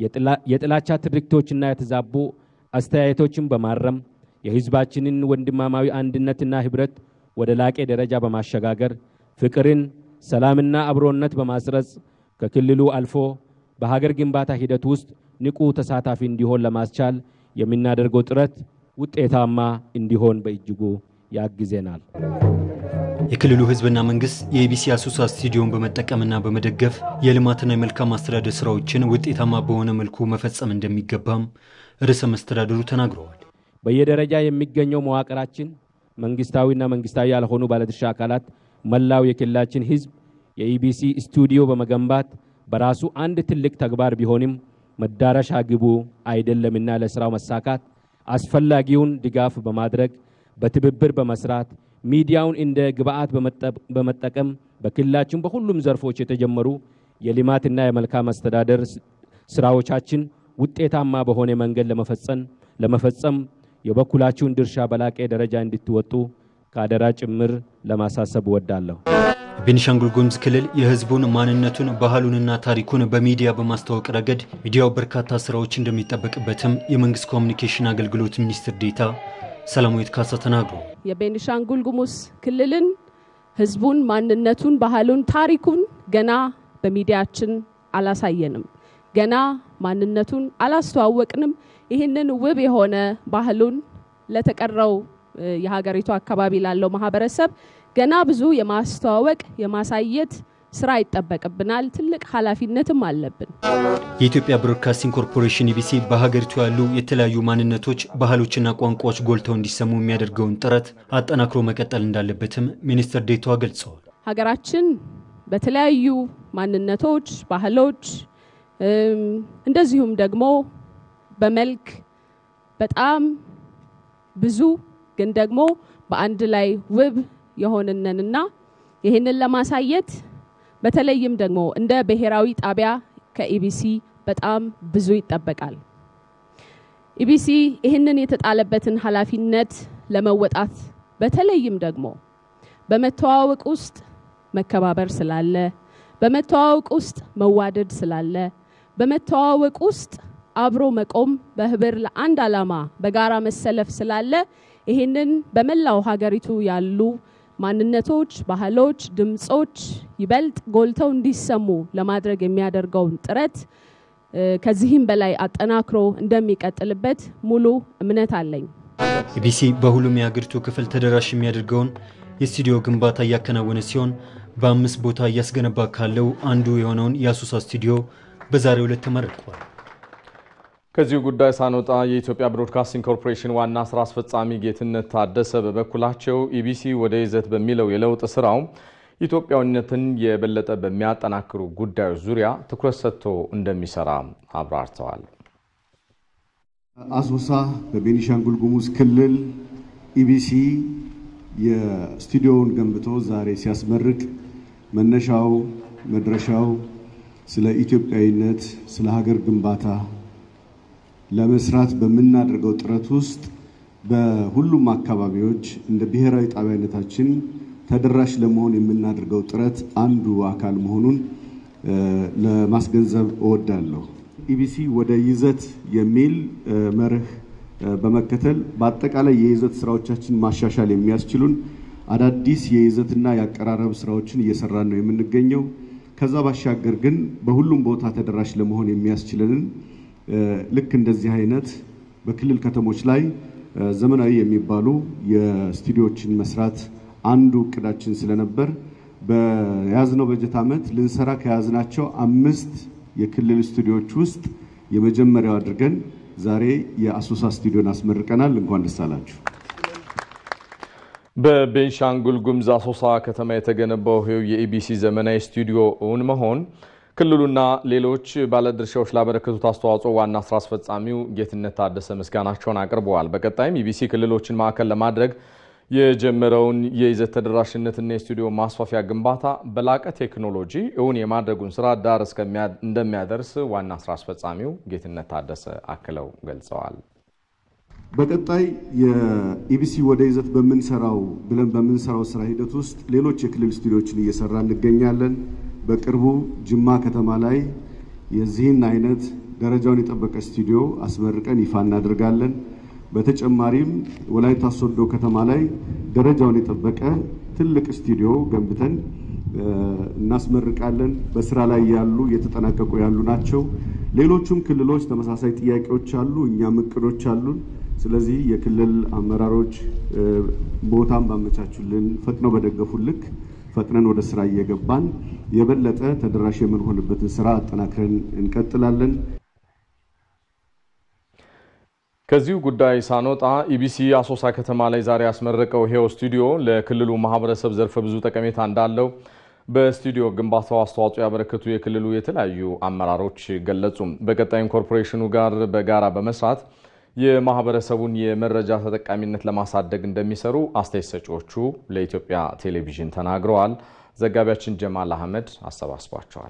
የጥላቻ ትርክቶችና የተዛቡ አስተያየቶችን በማረም የህዝባችንን ወንድማማዊ አንድነትና ህብረት ወደ ላቄ ደረጃ በማሸጋገር ፍቅርን፣ ሰላምና አብሮነት በማስረጽ ከክልሉ አልፎ በሀገር ግንባታ ሂደት ውስጥ ንቁ ተሳታፊ እንዲሆን ለማስቻል የምናደርገው ጥረት ውጤታማ እንዲሆን በእጅጉ ያግዘናል። የክልሉ ህዝብና መንግስት የኢቢሲ አሶሳ ስቱዲዮን በመጠቀምና በመደገፍ የልማትና የመልካም አስተዳደር ስራዎችን ውጤታማ በሆነ መልኩ መፈጸም እንደሚገባም ርዕሰ መስተዳድሩ ተናግረዋል። በየደረጃ የሚገኘው መዋቅራችን መንግስታዊና መንግስታዊ ያልሆኑ ባለድርሻ አካላት መላው የክልላችን ህዝብ የኢቢሲ ስቱዲዮ በመገንባት በራሱ አንድ ትልቅ ተግባር ቢሆንም መዳረሻ ግቡ አይደለምና ለስራው መሳካት አስፈላጊውን ድጋፍ በማድረግ በትብብር በመስራት ሚዲያውን እንደ ግብአት በመጠቀም በክልላችን በሁሉም ዘርፎች የተጀመሩ የልማትና የመልካም አስተዳደር ስራዎቻችን ውጤታማ በሆነ መንገድ ለመፈጸም ለመፈጸም የበኩላችሁን ድርሻ በላቀ ደረጃ እንድትወጡ ከአደራ ጭምር ለማሳሰብ እወዳለሁ። ቤኒሻንጉል ጉሙዝ ክልል የህዝቡን ማንነቱን ባህሉንና ታሪኩን በሚዲያ በማስተዋወቅ ረገድ ሚዲያው በርካታ ስራዎች እንደሚጠበቅበትም የመንግስት ኮሚኒኬሽን አገልግሎት ሚኒስትር ዴኤታ ሰላማዊት ካሳ ተናግረዋል። የቤኒሻንጉል ጉሙዝ ክልልን ህዝቡን፣ ማንነቱን፣ ባህሉን፣ ታሪኩን ገና በሚዲያችን አላሳየንም። ገና ማንነቱን አላስተዋወቅንም። ይህንን ውብ የሆነ ባህሉን ለተቀረው የሀገሪቱ አካባቢ ላለው ማህበረሰብ ገና ብዙ የማስተዋወቅ የማሳየት ስራ ይጠበቅብናል። ትልቅ ኃላፊነትም አለብን። የኢትዮጵያ ብሮድካስቲንግ ኮርፖሬሽን ኢቢሲ በሀገሪቱ ያሉ የተለያዩ ማንነቶች፣ ባህሎችና ቋንቋዎች ጎልተው እንዲሰሙ የሚያደርገውን ጥረት አጠናክሮ መቀጠል እንዳለበትም ሚኒስትር ዴኤታዋ ገልጸዋል። ሀገራችን በተለያዩ ማንነቶች፣ ባህሎች እንደዚሁም ደግሞ በመልክ በጣም ብዙ ግን ደግሞ በአንድ ላይ ውብ የሆንነንና ይህንን ለማሳየት በተለይም ደግሞ እንደ ብሔራዊ ጣቢያ ከኢቢሲ በጣም ብዙ ይጠበቃል። ኢቢሲ ይህንን የተጣለበትን ኃላፊነት ለመወጣት በተለይም ደግሞ በመተዋወቅ ውስጥ መከባበር ስላለ፣ በመተዋወቅ ውስጥ መዋደድ ስላለ፣ በመተዋወቅ ውስጥ አብሮ መቆም በህብር ለአንድ ዓላማ በጋራ መሰለፍ ስላለ ይህንን በመላው ሀገሪቱ ያሉ ማንነቶች፣ ባህሎች፣ ድምጾች ይበልጥ ጎልተው እንዲሰሙ ለማድረግ የሚያደርገውን ጥረት ከዚህም በላይ አጠናክሮ እንደሚቀጥልበት ሙሉ እምነት አለኝ። ኢቢሲ በሁሉም የሀገሪቱ ክፍል ተደራሽ የሚያደርገውን የስቱዲዮ ግንባታ እያከናወነ ሲሆን በአምስት ቦታ እያስገነባ ካለው አንዱ የሆነውን የአሶሳ ስቱዲዮ በዛሬው ዕለት ተመርቋል። ከዚሁ ጉዳይ ሳንወጣ የኢትዮጵያ ብሮድካስቲንግ ኮርፖሬሽን ዋና ስራ አስፈጻሚ ጌትነት ታደሰ በበኩላቸው ኢቢሲ ወደ ይዘት በሚለው የለውጥ ስራው ኢትዮጵያዊነትን የበለጠ በሚያጠናክሩ ጉዳዮች ዙሪያ ትኩረት ሰጥቶ እንደሚሰራ አብራርተዋል። አሶሳ በቤኒሻንጉል ጉሙዝ ክልል ኢቢሲ የስቱዲዮውን ገንብቶ ዛሬ ሲያስመርቅ መነሻው መድረሻው ስለ ኢትዮጵያዊነት፣ ስለ ሀገር ግንባታ ለመስራት በምናደርገው ጥረት ውስጥ በሁሉም አካባቢዎች እንደ ብሔራዊ ጣቢያነታችን ተደራሽ ለመሆን የምናደርገው ጥረት አንዱ አካል መሆኑን ለማስገንዘብ እወዳለሁ። ኢቢሲ ወደ ይዘት የሚል መርህ በመከተል በአጠቃላይ የይዘት ስራዎቻችን ማሻሻል የሚያስችሉን አዳዲስ የይዘትና የአቀራረብ ስራዎችን እየሰራን ነው የምንገኘው። ከዛ ባሻገር ግን በሁሉም ቦታ ተደራሽ ለመሆን የሚያስችለንን ልክ እንደዚህ አይነት በክልል ከተሞች ላይ ዘመናዊ የሚባሉ የስቱዲዮዎችን መስራት አንዱ እቅዳችን ስለነበር በያዝነው በጀት ዓመት ልንሰራ ከያዝናቸው አምስት የክልል ስቱዲዮዎች ውስጥ የመጀመሪያው አድርገን ዛሬ የአሶሳ ስቱዲዮን አስመርቀናል። እንኳን ደስ አላችሁ። በቤንሻንጉል ጉሙዝ አሶሳ ከተማ የተገነባው ይኸው የኢቢሲ ዘመናዊ ስቱዲዮ እውን መሆን ክልሉና ሌሎች ባለድርሻዎች ላበረከቱት አስተዋጽኦ ዋና ስራ አስፈጻሚው ጌትነት ታደሰ ምስጋናቸውን አቅርበዋል። በቀጣይም ኢቢሲ ክልሎችን ማዕከል ለማድረግ የጀመረውን የይዘት ተደራሽነትና የስቱዲዮ ማስፋፊያ ግንባታ በላቀ ቴክኖሎጂ እውን የማድረጉን ስራ ዳር እንደሚያደርስ ዋና ስራ አስፈጻሚው ጌትነት ታደሰ አክለው ገልጸዋል። በቀጣይ የኢቢሲ ወደ ይዘት በምንሰራው ብለን በምንሰራው ስራ ሂደት ውስጥ ሌሎች የክልል ስቱዲዮችን እየሰራ እንገኛለን። በቅርቡ ጅማ ከተማ ላይ የዚህን አይነት ደረጃውን የጠበቀ ስቱዲዮ አስመርቀን ይፋ እናደርጋለን። በተጨማሪም ወላይታ ሶዶ ከተማ ላይ ደረጃውን የጠበቀ ትልቅ ስቱዲዮ ገንብተን እናስመርቃለን። በስራ ላይ ያሉ እየተጠናቀቁ ያሉ ናቸው። ሌሎቹም ክልሎች ተመሳሳይ ጥያቄዎች አሉ፣ እኛም እቅዶች አሉን። ስለዚህ የክልል አመራሮች ቦታም ባመቻቹልን፣ ፈጥነው በደገፉን ልክ ፈጥነን ወደ ስራ እየገባን የበለጠ ተደራሽ የምንሆንበትን ስራ አጠናክረን እንቀጥላለን። ከዚሁ ጉዳይ ሳንወጣ ኢቢሲ አሶሳ ከተማ ላይ ዛሬ ያስመረቀው ይሄው ስቱዲዮ ለክልሉ ማህበረሰብ ዘርፈ ብዙ ጠቀሜታ እንዳለው በስቱዲዮ ግንባታው አስተዋጽኦ ያበረከቱ የክልሉ የተለያዩ አመራሮች ገለጹ። በቀጣይም ኮርፖሬሽኑ ጋር በጋራ በመስራት የማህበረሰቡን የመረጃ ተጠቃሚነት ለማሳደግ እንደሚሰሩ አስተያየት ሰጪዎቹ ለኢትዮጵያ ቴሌቪዥን ተናግረዋል። ዘጋቢያችን ጀማል አህመድ አሰባስቧቸዋል።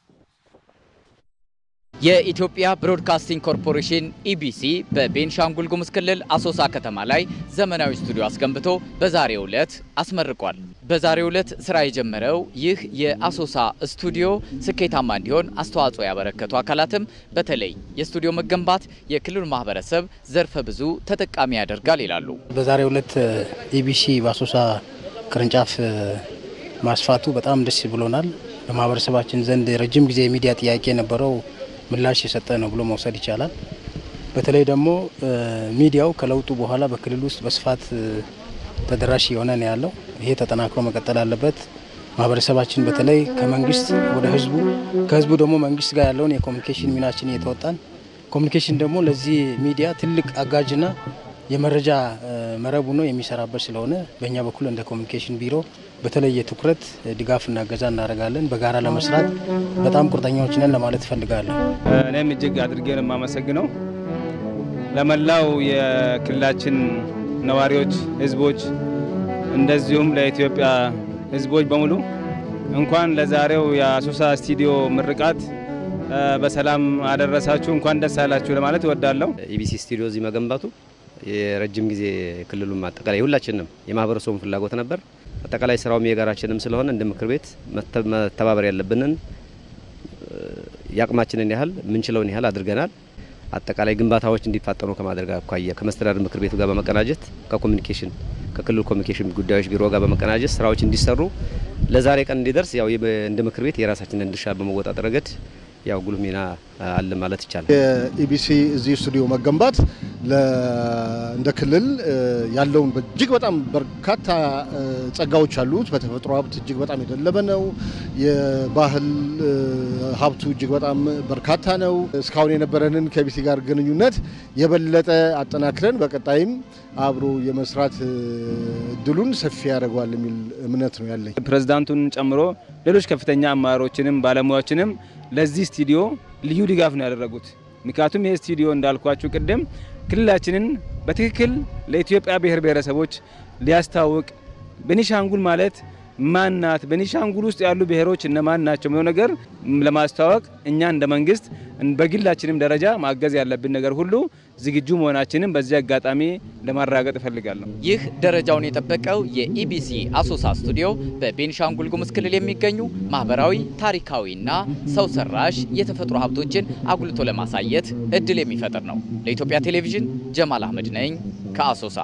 የኢትዮጵያ ብሮድካስቲንግ ኮርፖሬሽን ኢቢሲ በቤንሻንጉል ጉሙዝ ክልል አሶሳ ከተማ ላይ ዘመናዊ ስቱዲዮ አስገንብቶ በዛሬው ዕለት አስመርቋል። በዛሬው ዕለት ስራ የጀመረው ይህ የአሶሳ ስቱዲዮ ስኬታማ እንዲሆን አስተዋጽኦ ያበረከቱ አካላትም በተለይ የስቱዲዮ መገንባት የክልሉ ማህበረሰብ ዘርፈ ብዙ ተጠቃሚ ያደርጋል ይላሉ። በዛሬው ዕለት ኢቢሲ በአሶሳ ቅርንጫፍ ማስፋቱ በጣም ደስ ብሎናል። በማህበረሰባችን ዘንድ ረጅም ጊዜ የሚዲያ ጥያቄ የነበረው ምላሽ የሰጠ ነው ብሎ መውሰድ ይቻላል። በተለይ ደግሞ ሚዲያው ከለውጡ በኋላ በክልል ውስጥ በስፋት ተደራሽ የሆነ ነው ያለው። ይሄ ተጠናክሮ መቀጠል አለበት። ማህበረሰባችን በተለይ ከመንግስት ወደ ህዝቡ፣ ከህዝቡ ደግሞ መንግስት ጋር ያለውን የኮሚኒኬሽን ሚናችን እየተወጣን ኮሚኒኬሽን ደግሞ ለዚህ ሚዲያ ትልቅ አጋዥና የመረጃ መረቡ ነው የሚሰራበት ስለሆነ በእኛ በኩል እንደ ኮሚኒኬሽን ቢሮ በተለየ ትኩረት ድጋፍና እገዛ እናደርጋለን። በጋራ ለመስራት በጣም ቁርጠኛዎች ነን ለማለት እፈልጋለሁ። እኔም እጅግ አድርጌ ነው የማመሰግነው ለመላው የክልላችን ነዋሪዎች፣ ህዝቦች እንደዚሁም ለኢትዮጵያ ህዝቦች በሙሉ እንኳን ለዛሬው የአሶሳ ስቱዲዮ ምርቃት በሰላም አደረሳችሁ፣ እንኳን ደስ አላችሁ ለማለት እወዳለሁ። ኢቢሲ ስቱዲዮ እዚህ መገንባቱ የረጅም ጊዜ ክልሉም አጠቃላይ ሁላችንም የማህበረሰቡን ፍላጎት ነበር። አጠቃላይ ስራውም የጋራችንም ስለሆነ እንደ ምክር ቤት መተባበር ያለብንን የአቅማችንን ያህል ምንችለውን ያህል አድርገናል። አጠቃላይ ግንባታዎች እንዲፋጠኑ ከማድረግ አኳያ ከመስተዳድር ምክር ቤቱ ጋር በመቀናጀት ከኮሚኒኬሽን ከክልሉ ኮሚኒኬሽን ጉዳዮች ቢሮ ጋር በመቀናጀት ስራዎች እንዲሰሩ ለዛሬ ቀን እንዲደርስ ያው እንደ ምክር ቤት የራሳችንን ድርሻ በመወጣት ረገድ ያው ጉልህ ሚና አለ ማለት ይቻላል። የኢቢሲ እዚህ ስቱዲዮ መገንባት እንደ ክልል ያለውን እጅግ በጣም በርካታ ጸጋዎች አሉት። በተፈጥሮ ሀብት እጅግ በጣም የደለበ ነው። የባህል ሀብቱ እጅግ በጣም በርካታ ነው። እስካሁን የነበረንን ከኢቢሲ ጋር ግንኙነት የበለጠ አጠናክረን በቀጣይም አብሮ የመስራት እድሉን ሰፊ ያደርገዋል የሚል እምነት ነው ያለኝ። ፕሬዝዳንቱን ጨምሮ ሌሎች ከፍተኛ አመራሮችንም ባለሙያዎችንም ለዚህ ስቱዲዮ ልዩ ድጋፍ ነው ያደረጉት። ምክንያቱም ይህ ስቱዲዮ እንዳልኳችሁ ቅድም ክልላችንን በትክክል ለኢትዮጵያ ብሔር ብሔረሰቦች ሊያስታውቅ ቤኒሻንጉል ማለት ማን ናት፣ ቤኒሻንጉል ውስጥ ያሉ ብሔሮች እነማን ናቸው የሚለው ነገር ለማስተዋወቅ እኛ እንደ መንግስት በግላችንም ደረጃ ማገዝ ያለብን ነገር ሁሉ ዝግጁ መሆናችንን በዚህ አጋጣሚ ለማረጋገጥ እፈልጋለሁ። ይህ ደረጃውን የጠበቀው የኢቢሲ አሶሳ ስቱዲዮ በቤኒሻንጉል ጉሙዝ ክልል የሚገኙ ማህበራዊ፣ ታሪካዊና ሰው ሰራሽ የተፈጥሮ ሀብቶችን አጉልቶ ለማሳየት እድል የሚፈጥር ነው። ለኢትዮጵያ ቴሌቪዥን ጀማል አህመድ ነኝ ከአሶሳ።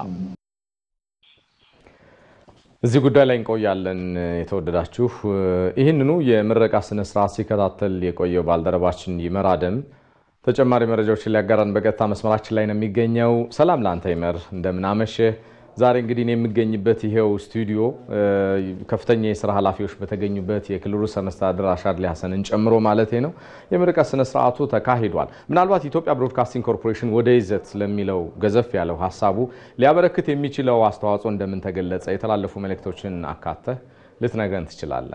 እዚህ ጉዳይ ላይ እንቆያለን። የተወደዳችሁ ይህንኑ የምረቃ ስነ ስርዓት ሲከታተል የቆየው ባልደረባችን ይመር አደም ተጨማሪ መረጃዎችን ሊያጋራን በቀጥታ መስመራችን ላይ ነው የሚገኘው። ሰላም ለአንተ ይመር፣ እንደምናመሸህ። ዛሬ እንግዲህ እኔ የምገኝበት ይሄው ስቱዲዮ ከፍተኛ የስራ ኃላፊዎች በተገኙበት የክልሉ ርዕሰ መስተዳድር አሻድሊ ሀሰንን ጨምሮ ማለት ነው የምርቀት ስነ ስርዓቱ ተካሂዷል። ምናልባት ኢትዮጵያ ብሮድካስቲንግ ኮርፖሬሽን ወደ ይዘት ለሚለው ገዘፍ ያለው ሀሳቡ ሊያበረክት የሚችለው አስተዋጽኦ እንደምን ተገለጸ? የተላለፉ መልእክቶችን አካተህ ልትነግረን ትችላለህ?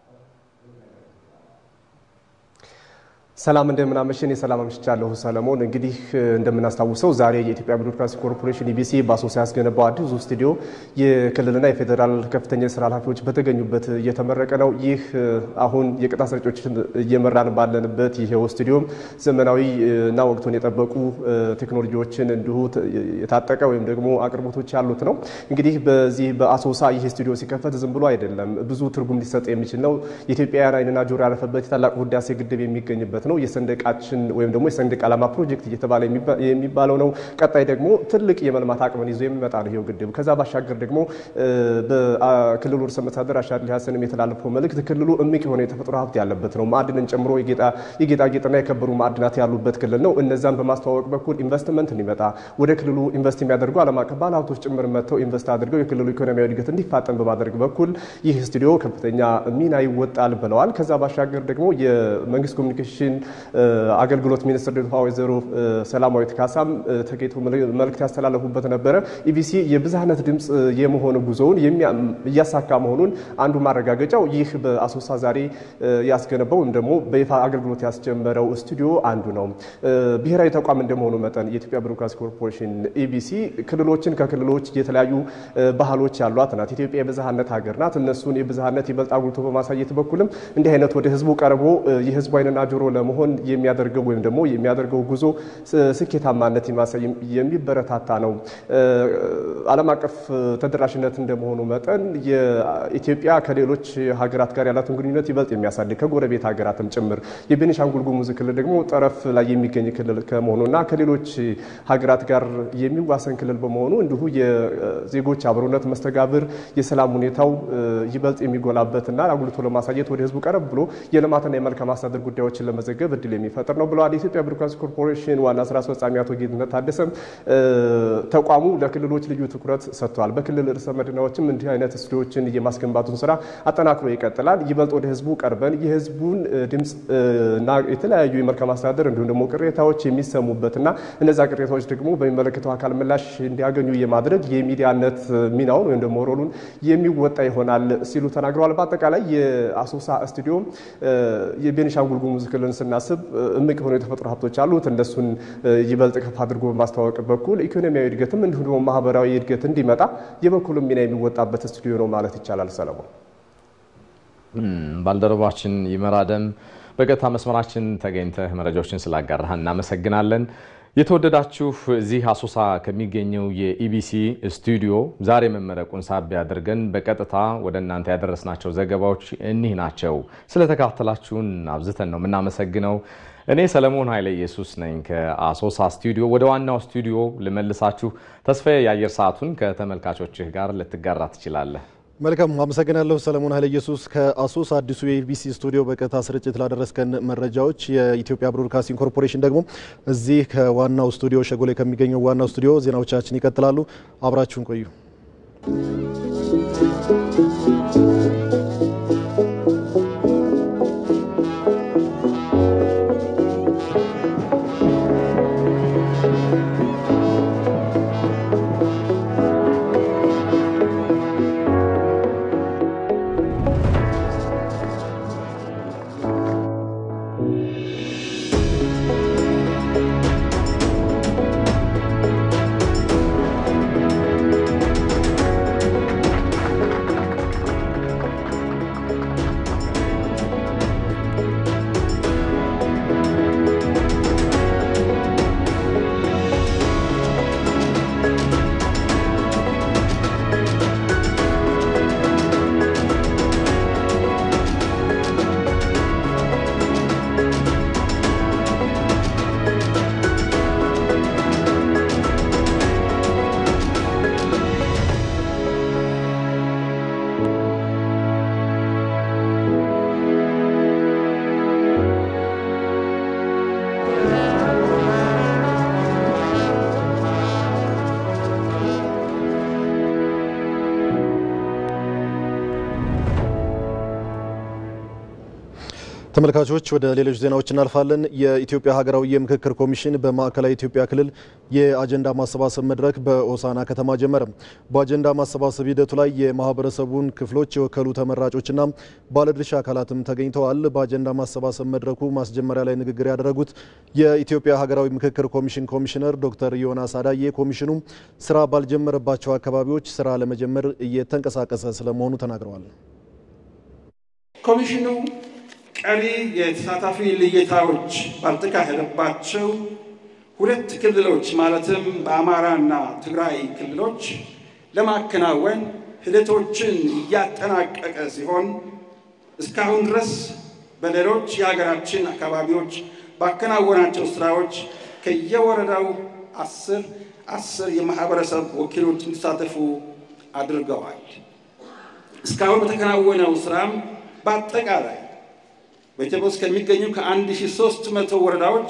ሰላም እንደምናመሸን የሰላም አምሽቻለሁ ሰለሞን። እንግዲህ እንደምናስታውሰው ዛሬ የኢትዮጵያ ብሮድካስቲንግ ኮርፖሬሽን ኢቢሲ በአሶሳ ያስገነባው አዲሱ ስቱዲዮ የክልልና የፌዴራል ከፍተኛ የስራ ኃላፊዎች በተገኙበት እየተመረቀ ነው። ይህ አሁን የቅጣት ስርጭቶችን እየመራን ባለንበት ይሄው ስቱዲዮም ዘመናዊ እና ወቅቱን የጠበቁ ቴክኖሎጂዎችን እንዲሁ የታጠቀ ወይም ደግሞ አቅርቦቶች ያሉት ነው። እንግዲህ በዚህ በአሶሳ ይህ ስቱዲዮ ሲከፈት ዝም ብሎ አይደለም፣ ብዙ ትርጉም ሊሰጥ የሚችል ነው። የኢትዮጵያውያን ዓይንና ጆሮ ያረፈበት የታላቁ ህዳሴ ግድብ የሚገኝበት ነው። የሰንደቃችን ወይም ደግሞ የሰንደቅ ዓላማ ፕሮጀክት እየተባለ የሚባለው ነው። ቀጣይ ደግሞ ትልቅ የመልማት አቅምን ይዞ የሚመጣ ነው ይሄው ግድብ። ከዛ ባሻገር ደግሞ በክልሉ ርዕሰ መስተዳድር አሻድሊ ሀሰንም የተላለፈው መልእክት ክልሉ እምቅ የሆነ የተፈጥሮ ሀብት ያለበት ነው። ማዕድንን ጨምሮ የጌጣጌጥና የከበሩ ማዕድናት ያሉበት ክልል ነው። እነዛን በማስተዋወቅ በኩል ኢንቨስትመንት እንዲመጣ ወደ ክልሉ ኢንቨስት የሚያደርጉ ዓለም አቀፍ ባለሀብቶች ጭምር መጥተው ኢንቨስት አድርገው የክልሉ ኢኮኖሚያዊ እድገት እንዲፋጠን በማድረግ በኩል ይህ ስቱዲዮ ከፍተኛ ሚና ይወጣል ብለዋል። ከዛ ባሻገር ደግሞ የመንግስት ኮሚኒኬሽን አገልግሎት ሚኒስትር ዴኤታ ወይዘሮ ሰላማዊት ካሳም ተገኝተው መልእክት ያስተላለፉበት ነበረ። ኢቢሲ የብዝሃነት ድምፅ የመሆን ጉዞውን እያሳካ መሆኑን አንዱ ማረጋገጫው ይህ በአሶሳ ዛሬ ያስገነባው ወይም ደግሞ በይፋ አገልግሎት ያስጀመረው ስቱዲዮ አንዱ ነው። ብሔራዊ ተቋም እንደመሆኑ መጠን የኢትዮጵያ ብሮድካስቲንግ ኮርፖሬሽን ኢቢሲ ክልሎችን ከክልሎች የተለያዩ ባህሎች ያሏት ናት። ኢትዮጵያ የብዝሃነት ሀገር ናት። እነሱን የብዝሃነት ይበልጥ አጉልቶ በማሳየት በኩልም እንዲህ አይነት ወደ ህዝቡ ቀርቦ የህዝቡ ዓይንና ጆሮ ለመሆን የሚያደርገው ወይም ደግሞ የሚያደርገው ጉዞ ስኬታማነት ማሳይ የሚበረታታ ነው። ዓለም አቀፍ ተደራሽነት እንደመሆኑ መጠን የኢትዮጵያ ከሌሎች ሀገራት ጋር ያላትን ግንኙነት ይበልጥ የሚያሳድግ ከጎረቤት ሀገራትም ጭምር የቤኒሻንጉል ጉሙዝ ክልል ደግሞ ጠረፍ ላይ የሚገኝ ክልል ከመሆኑና ከሌሎች ሀገራት ጋር የሚዋሰን ክልል በመሆኑ እንዲሁ የዜጎች አብሮነት፣ መስተጋብር፣ የሰላም ሁኔታው ይበልጥ የሚጎላበትና አጉልቶ ለማሳየት ወደ ህዝቡ ቀረብ ብሎ የልማትና የመልካም አስተዳደር ጉዳዮችን ለመዘገብ እድል የሚፈጥር ነው ብለዋል። የኢትዮጵያ ብሮድካስቲንግ ኮርፖሬሽን ዋና ስራ አስፈጻሚ አቶ ጌትነት ታደሰም ተቋሙ ለክልሎች ልዩ ትኩረት ሰጥቷል። በክልል ርዕሰ መዲናዎችም እንዲህ አይነት ስቱዲዮዎችን የማስገንባቱን ስራ አጠናክሮ ይቀጥላል። ይበልጥ ወደ ህዝቡ ቀርበን የህዝቡን ድምፅ እና የተለያዩ የመልካም አስተዳደር እንዲሁም ደግሞ ቅሬታዎች የሚሰሙበትና እነዛ ቅሬታዎች ደግሞ በሚመለከተው አካል ምላሽ እንዲያገኙ የማድረግ የሚዲያነት ሚናውን ወይም ደግሞ ሮሉን የሚወጣ ይሆናል ሲሉ ተናግረዋል። በአጠቃላይ የአሶሳ ስቱዲዮ የቤኒሻንጉል ጉሙዝ ክልልን ስናስብ እምቅ የሆኑ የተፈጥሮ ሀብቶች አሉት። እነሱን ይበልጥ ከፍ አድርጎ በማስተዋወቅ በኩል ኢኮኖሚያዊ እድገትም እንዲሁም ደግሞ ማህበራዊ እድገት እንዲመጣ የበኩሉን ሚና የሚወጣበት ስቱዲዮ ነው ማለት ይቻላል። ሰለሞን ባልደረባችን ይመራደም በቀጥታ መስመራችን ተገኝተህ መረጃዎችን ስላጋራህ እናመሰግናለን። የተወደዳችሁ እዚህ አሶሳ ከሚገኘው የኢቢሲ ስቱዲዮ ዛሬ መመረቁን ሳቢያ አድርገን በቀጥታ ወደ እናንተ ያደረስናቸው ዘገባዎች እኒህ ናቸው። ስለተካተላችሁን አብዝተን ነው የምናመሰግነው። እኔ ሰለሞን ኃይለ ኢየሱስ ነኝ ከአሶሳ ስቱዲዮ። ወደ ዋናው ስቱዲዮ ልመልሳችሁ። ተስፋዬ የአየር ሰዓቱን ከተመልካቾችህ ጋር ልትጋራ ትችላለህ። መልካም አመሰግናለሁ ሰለሞን ኃይለ ኢየሱስ ከአሶሳ አዲሱ የኢቢሲ ስቱዲዮ በቀጥታ ስርጭት ላደረስከን መረጃዎች። የኢትዮጵያ ብሮድካስቲንግ ኮርፖሬሽን ደግሞ እዚህ ከዋናው ስቱዲዮ ሸጎሌ ከሚገኘው ዋናው ስቱዲዮ ዜናዎቻችን ይቀጥላሉ። አብራችሁን ቆዩ። ተመልካቾች ወደ ሌሎች ዜናዎች እናልፋለን። የኢትዮጵያ ሀገራዊ የምክክር ኮሚሽን በማዕከላዊ ኢትዮጵያ ክልል የአጀንዳ ማሰባሰብ መድረክ በሆሳና ከተማ ጀመረ። በአጀንዳ ማሰባሰብ ሂደቱ ላይ የማህበረሰቡን ክፍሎች የወከሉ ተመራጮችና ባለድርሻ አካላትም ተገኝተዋል። በአጀንዳ ማሰባሰብ መድረኩ ማስጀመሪያ ላይ ንግግር ያደረጉት የኢትዮጵያ ሀገራዊ ምክክር ኮሚሽን ኮሚሽነር ዶክተር ዮናስ አዳዬ ኮሚሽኑ ስራ ባልጀመረባቸው አካባቢዎች ስራ ለመጀመር እየተንቀሳቀሰ ስለመሆኑ ተናግረዋል። ኮሚሽኑ ቀሪ የተሳታፊ ልየታዎች ባልተካሄደባቸው ሁለት ክልሎች ማለትም በአማራና ትግራይ ክልሎች ለማከናወን ሂደቶችን እያጠናቀቀ ሲሆን እስካሁን ድረስ በሌሎች የሀገራችን አካባቢዎች ባከናወናቸው ስራዎች ከየወረዳው አስር አስር የማህበረሰብ ወኪሎች እንዲሳተፉ አድርገዋል። እስካሁን በተከናወነው ስራም በአጠቃላይ በኢትዮጵያ ውስጥ ከሚገኙ ከ1300 ወረዳዎች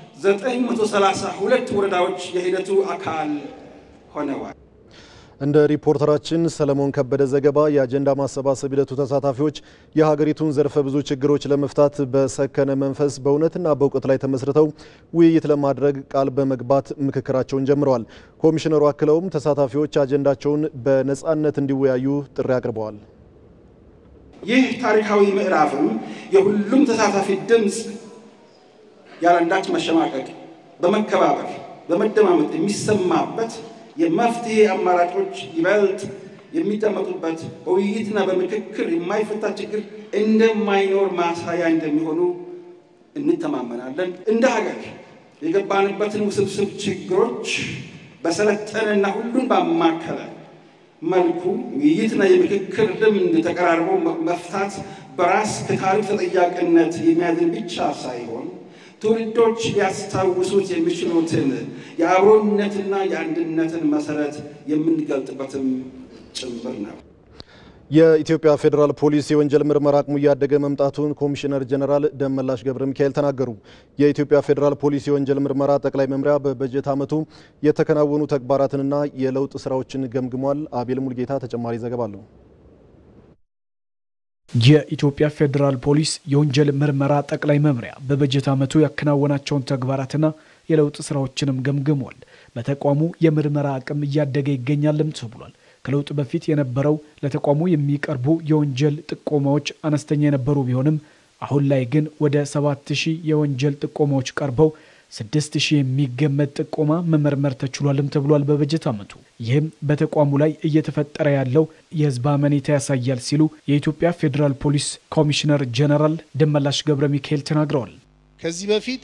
932 ወረዳዎች የሂደቱ አካል ሆነዋል። እንደ ሪፖርተራችን ሰለሞን ከበደ ዘገባ የአጀንዳ ማሰባሰብ ሂደቱ ተሳታፊዎች የሀገሪቱን ዘርፈ ብዙ ችግሮች ለመፍታት በሰከነ መንፈስ በእውነትና በእውቀት ላይ ተመስርተው ውይይት ለማድረግ ቃል በመግባት ምክክራቸውን ጀምረዋል። ኮሚሽነሩ አክለውም ተሳታፊዎች አጀንዳቸውን በነፃነት እንዲወያዩ ጥሪ አቅርበዋል። ይህ ታሪካዊ ምዕራፍም የሁሉም ተሳታፊ ድምፅ ያለአንዳች መሸማቀቅ በመከባበር በመደማመጥ የሚሰማበት የመፍትሄ አማራጮች ይበልጥ የሚደመጡበት በውይይትና በምክክር የማይፈታ ችግር እንደማይኖር ማሳያ እንደሚሆኑ እንተማመናለን። እንደ ሀገር የገባንበትን ውስብስብ ችግሮች በሰለጠነና ሁሉን ባማከለ መልኩ ውይይትና የምክክር ልምድ ተቀራርቦ መፍታት በራስ ከታሪክ ተጠያቂነት የሚያድን ብቻ ሳይሆን ትውልዶች ሊያስታውሱት የሚችሉትን የአብሮነትና የአንድነትን መሰረት የምንገልጥበትም ጭምር ነው። የኢትዮጵያ ፌዴራል ፖሊስ የወንጀል ምርመራ አቅሙ እያደገ መምጣቱን ኮሚሽነር ጀነራል ደመላሽ ገብረ ሚካኤል ተናገሩ። የኢትዮጵያ ፌዴራል ፖሊስ የወንጀል ምርመራ ጠቅላይ መምሪያ በበጀት ዓመቱ የተከናወኑ ተግባራትንና የለውጥ ስራዎችን ገምግሟል። አቤል ሙልጌታ ተጨማሪ ዘገባ አለው። የኢትዮጵያ ፌዴራል ፖሊስ የወንጀል ምርመራ ጠቅላይ መምሪያ በበጀት ዓመቱ ያከናወናቸውን ተግባራትና የለውጥ ስራዎችንም ገምግሟል። በተቋሙ የምርመራ አቅም እያደገ ይገኛልም ተብሏል። ከለውጥ በፊት የነበረው ለተቋሙ የሚቀርቡ የወንጀል ጥቆማዎች አነስተኛ የነበሩ ቢሆንም አሁን ላይ ግን ወደ ሰባት ሺህ የወንጀል ጥቆማዎች ቀርበው ስድስት ሺህ የሚገመት ጥቆማ መመርመር ተችሏልም ተብሏል በበጀት ዓመቱ። ይህም በተቋሙ ላይ እየተፈጠረ ያለው የህዝብ አመኔታ ያሳያል ሲሉ የኢትዮጵያ ፌዴራል ፖሊስ ኮሚሽነር ጀነራል ደመላሽ ገብረ ሚካኤል ተናግረዋል። ከዚህ በፊት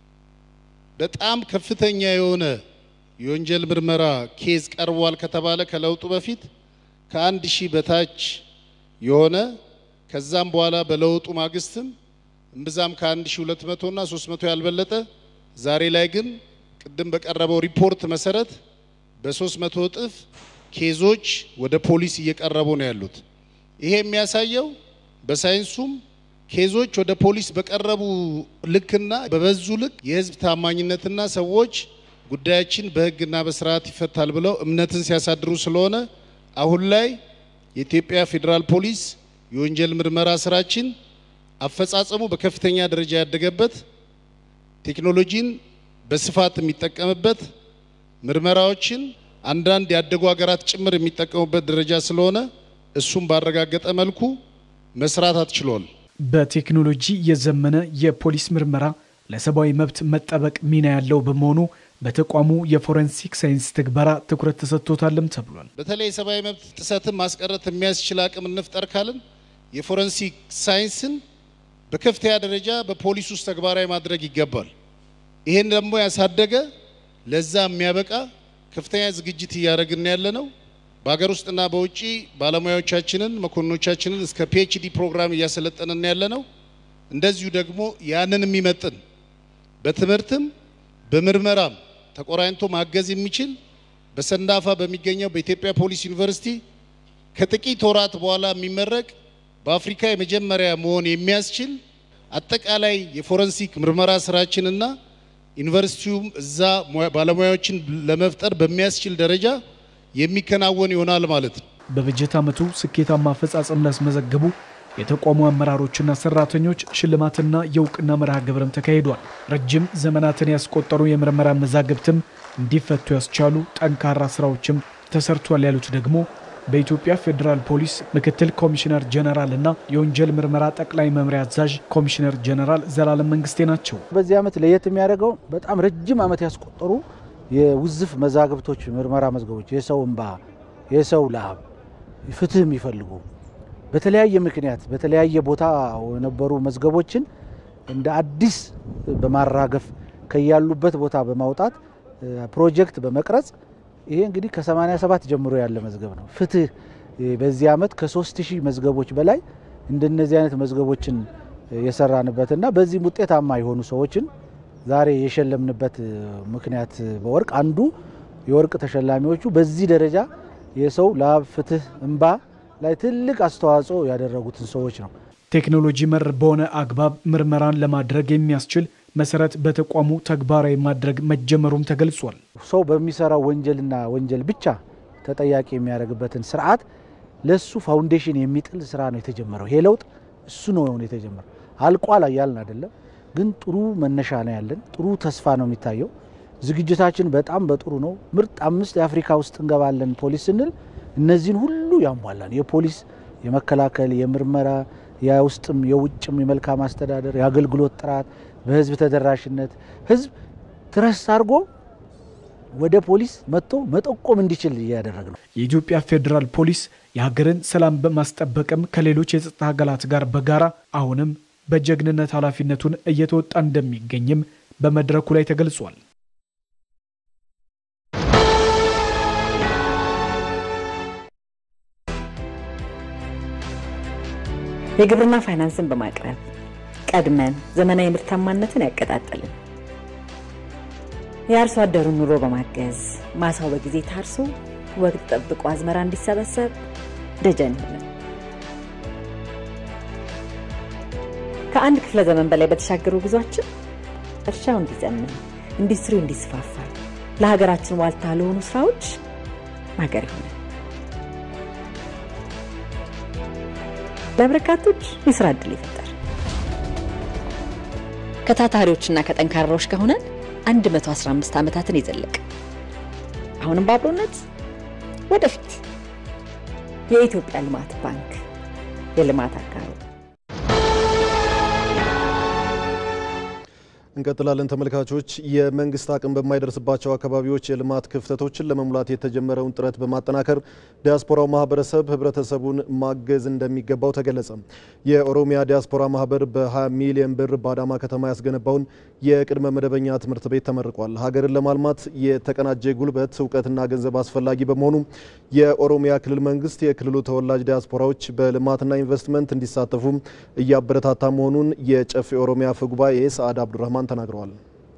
በጣም ከፍተኛ የሆነ የወንጀል ምርመራ ኬዝ ቀርቧል ከተባለ ከለውጡ በፊት ከአንድ ሺህ በታች የሆነ ከዛም በኋላ በለውጡ ማግስትም እምብዛም ከአንድ ሺህ ሁለት መቶ እና ሶስት መቶ ያልበለጠ ዛሬ ላይ ግን ቅድም በቀረበው ሪፖርት መሰረት በሶስት መቶ እጥፍ ኬዞች ወደ ፖሊስ እየቀረቡ ነው ያሉት። ይሄ የሚያሳየው በሳይንሱም ኬዞች ወደ ፖሊስ በቀረቡ ልክና በበዙ ልክ የህዝብ ታማኝነትና ሰዎች ጉዳያችን በህግና በስርዓት ይፈታል ብለው እምነትን ሲያሳድሩ ስለሆነ አሁን ላይ የኢትዮጵያ ፌዴራል ፖሊስ የወንጀል ምርመራ ስራችን አፈጻጸሙ በከፍተኛ ደረጃ ያደገበት ቴክኖሎጂን በስፋት የሚጠቀምበት ምርመራዎችን አንዳንድ ያደጉ ሀገራት ጭምር የሚጠቀሙበት ደረጃ ስለሆነ እሱም ባረጋገጠ መልኩ መስራት አትችሏል። በቴክኖሎጂ የዘመነ የፖሊስ ምርመራ ለሰብአዊ መብት መጠበቅ ሚና ያለው በመሆኑ በተቋሙ የፎረንሲክ ሳይንስ ትግበራ ትኩረት ተሰጥቶታልም ተብሏል። በተለይ የሰብአዊ መብት ጥሰትን ማስቀረት የሚያስችል አቅም እንፍጠር ካልን የፎረንሲክ ሳይንስን በከፍተኛ ደረጃ በፖሊስ ውስጥ ተግባራዊ ማድረግ ይገባል። ይሄን ደግሞ ያሳደገ ለዛ የሚያበቃ ከፍተኛ ዝግጅት እያደረግን ያለ ነው። በሀገር ውስጥና በውጭ ባለሙያዎቻችንን መኮንኖቻችንን እስከ ፒኤችዲ ፕሮግራም እያሰለጠንን ያለ ነው። እንደዚሁ ደግሞ ያንን የሚመጥን በትምህርትም በምርመራም ተቆራኝቶ ማገዝ የሚችል በሰንዳፋ በሚገኘው በኢትዮጵያ ፖሊስ ዩኒቨርሲቲ ከጥቂት ወራት በኋላ የሚመረቅ በአፍሪካ የመጀመሪያ መሆን የሚያስችል አጠቃላይ የፎረንሲክ ምርመራ ስራችንና ዩኒቨርሲቲውም እዛ ባለሙያዎችን ለመፍጠር በሚያስችል ደረጃ የሚከናወን ይሆናል ማለት ነው። በበጀት ዓመቱ ስኬታማ አፈጻጸም ላስመዘገቡ የተቋሙ አመራሮችና ሰራተኞች ሽልማትና የእውቅና መርሃ ግብርም ተካሂዷል። ረጅም ዘመናትን ያስቆጠሩ የምርመራ መዛግብትም እንዲፈቱ ያስቻሉ ጠንካራ ስራዎችም ተሰርቷል ያሉት ደግሞ በኢትዮጵያ ፌዴራል ፖሊስ ምክትል ኮሚሽነር ጀነራል እና የወንጀል ምርመራ ጠቅላይ መምሪያ አዛዥ ኮሚሽነር ጀነራል ዘላለም መንግስቴ ናቸው። በዚህ ዓመት ለየት የሚያደርገው በጣም ረጅም ዓመት ያስቆጠሩ የውዝፍ መዛግብቶች ምርመራ መዝገቦች፣ የሰው እንባ፣ የሰው ላብ፣ ፍትህ የሚፈልጉ በተለያየ ምክንያት በተለያየ ቦታ የነበሩ መዝገቦችን እንደ አዲስ በማራገፍ ከያሉበት ቦታ በማውጣት ፕሮጀክት በመቅረጽ ይሄ እንግዲህ ከ87 ጀምሮ ያለ መዝገብ ነው። ፍትህ በዚህ ዓመት ከ3000 መዝገቦች በላይ እንደነዚህ አይነት መዝገቦችን የሰራንበትና በዚህም ውጤታማ የሆኑ ሰዎችን ዛሬ የሸለምንበት ምክንያት በወርቅ አንዱ የወርቅ ተሸላሚዎቹ በዚህ ደረጃ የሰው ላብ፣ ፍትህ፣ እንባ ላይ ትልቅ አስተዋጽኦ ያደረጉትን ሰዎች ነው። ቴክኖሎጂ መር በሆነ አግባብ ምርመራን ለማድረግ የሚያስችል መሰረት በተቋሙ ተግባራዊ ማድረግ መጀመሩም ተገልጿል። ሰው በሚሰራው ወንጀልና ወንጀል ብቻ ተጠያቂ የሚያደርግበትን ስርዓት ለሱ ፋውንዴሽን የሚጥል ስራ ነው የተጀመረው። ይሄ ለውጥ እሱ ነው የተጀመረው። አልቋል እያልን አይደለም፣ ግን ጥሩ መነሻ ነው ያለን። ጥሩ ተስፋ ነው የሚታየው። ዝግጅታችን በጣም በጥሩ ነው። ምርጥ አምስት የአፍሪካ ውስጥ እንገባለን ፖሊስ ስንል እነዚህን ሁሉ ያሟላን የፖሊስ የመከላከል፣ የምርመራ፣ የውስጥም የውጭም የመልካም አስተዳደር፣ የአገልግሎት ጥራት፣ በህዝብ ተደራሽነት ህዝብ ትረስ አድርጎ ወደ ፖሊስ መጥቶ መጠቆም እንዲችል እያደረግ ነው። የኢትዮጵያ ፌዴራል ፖሊስ የሀገርን ሰላም በማስጠበቅም ከሌሎች የጸጥታ አካላት ጋር በጋራ አሁንም በጀግንነት ኃላፊነቱን እየተወጣ እንደሚገኝም በመድረኩ ላይ ተገልጿል። የግብርና ፋይናንስን በማቅረብ ቀድመን ዘመናዊ ምርታማነትን ያቀጣጠልን የአርሶ አደሩን ኑሮ በማገዝ ማሳው በጊዜ ታርሶ ወቅት ጠብቆ አዝመራ እንዲሰበሰብ ደጀን ይሆናል። ከአንድ ክፍለ ዘመን በላይ በተሻገሩ ጉዟችን እርሻው እንዲዘምን፣ ኢንዱስትሪው እንዲስፋፋ፣ ለሀገራችን ዋልታ ለሆኑ ስራዎች ማገር ይሆናል። ለበርካቶች የስራ እድል ይፈጠር። ከታታሪዎችና ከጠንካራዎች ከሆነን 115 ዓመታትን የዘለቀ አሁንም በአብሮነት ወደፊት የኢትዮጵያ ልማት ባንክ የልማት አጋሩ እንቀጥላለን ተመልካቾች። የመንግስት አቅም በማይደርስባቸው አካባቢዎች የልማት ክፍተቶችን ለመሙላት የተጀመረውን ጥረት በማጠናከር ዲያስፖራው ማህበረሰብ ህብረተሰቡን ማገዝ እንደሚገባው ተገለጸ። የኦሮሚያ ዲያስፖራ ማህበር በ20 ሚሊዮን ብር በአዳማ ከተማ ያስገነባውን የቅድመ መደበኛ ትምህርት ቤት ተመርቋል። ሀገርን ለማልማት የተቀናጀ ጉልበት፣ እውቀትና ገንዘብ አስፈላጊ በመሆኑ የኦሮሚያ ክልል መንግስት የክልሉ ተወላጅ ዲያስፖራዎች በልማትና ኢንቨስትመንት እንዲሳተፉ እያበረታታ መሆኑን የጨፌ ኦሮሚያ አፈ ጉባኤ ሰዓድ አብዱራህማን ተናግረዋል።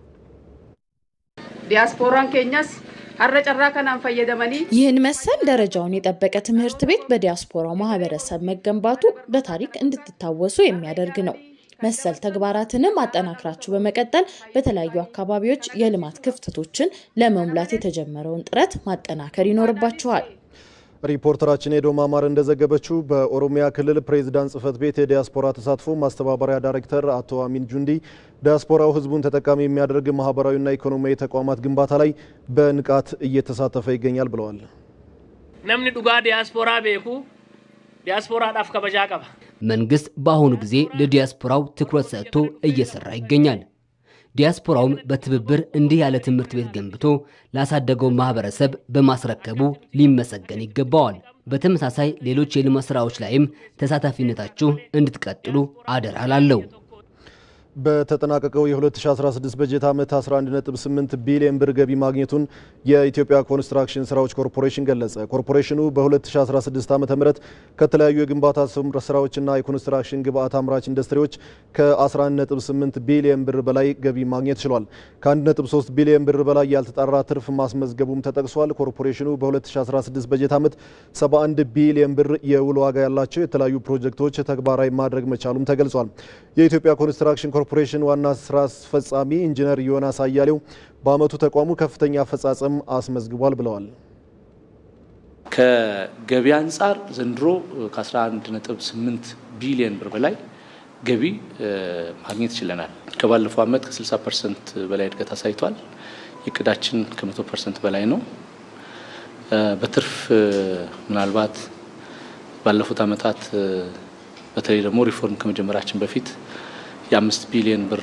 ዲያስፖራን ኬኛስ ሀረ ጨራ ከናን ፈየደመኒ ይህን መሰል ደረጃውን የጠበቀ ትምህርት ቤት በዲያስፖራው ማህበረሰብ መገንባቱ በታሪክ እንድትታወሱ የሚያደርግ ነው። መሰል ተግባራትንም አጠናክራችሁ በመቀጠል በተለያዩ አካባቢዎች የልማት ክፍተቶችን ለመሙላት የተጀመረውን ጥረት ማጠናከር ይኖርባችኋል። ሪፖርተራችን ኤዶም አማር እንደዘገበችው በኦሮሚያ ክልል ፕሬዝዳንት ጽህፈት ቤት የዲያስፖራ ተሳትፎ ማስተባበሪያ ዳይሬክተር አቶ አሚን ጁንዲ ዲያስፖራው ህዝቡን ተጠቃሚ የሚያደርግ ማህበራዊና ኢኮኖሚያዊ ተቋማት ግንባታ ላይ በንቃት እየተሳተፈ ይገኛል ብለዋል። ነምኒ ዱጋ ዲያስፖራ ቤኩ ዲያስፖራ ዳፍ ከበጃ ቀባ መንግስት በአሁኑ ጊዜ ለዲያስፖራው ትኩረት ሰጥቶ እየሰራ ይገኛል። ዲያስፖራውም በትብብር እንዲህ ያለ ትምህርት ቤት ገንብቶ ላሳደገው ማህበረሰብ በማስረከቡ ሊመሰገን ይገባዋል። በተመሳሳይ ሌሎች የልማት ስራዎች ላይም ተሳታፊነታችሁ እንድትቀጥሉ አደራ ላለው። በተጠናቀቀው የ2016 በጀት ዓመት 11.8 ቢሊዮን ብር ገቢ ማግኘቱን የኢትዮጵያ ኮንስትራክሽን ስራዎች ኮርፖሬሽን ገለጸ። ኮርፖሬሽኑ በ2016 ዓ ም ከተለያዩ የግንባታ ስራዎችና የኮንስትራክሽን ግብአት አምራች ኢንዱስትሪዎች ከ11.8 ቢሊዮን ብር በላይ ገቢ ማግኘት ችሏል። ከ1.3 ቢሊዮን ብር በላይ ያልተጣራ ትርፍ ማስመዝገቡም ተጠቅሷል። ኮርፖሬሽኑ በ2016 በጀት ዓመት 71 ቢሊዮን ብር የውል ዋጋ ያላቸው የተለያዩ ፕሮጀክቶች ተግባራዊ ማድረግ መቻሉም ተገልጿል። የኢትዮጵያ ኮንስትራክሽን ኮርፖሬሽን ዋና ስራ አስፈጻሚ ኢንጂነር ዮናስ አያሌው በአመቱ ተቋሙ ከፍተኛ አፈጻጸም አስመዝግቧል ብለዋል። ከገቢ አንጻር ዘንድሮ ከ11.8 ቢሊዮን ብር በላይ ገቢ ማግኘት ችለናል። ከባለፈው ዓመት ከ60 ፐርሰንት በላይ እድገት አሳይቷል። እቅዳችን ከ100 ፐርሰንት በላይ ነው። በትርፍ ምናልባት ባለፉት ዓመታት በተለይ ደግሞ ሪፎርም ከመጀመራችን በፊት የአምስት ቢሊዮን ብር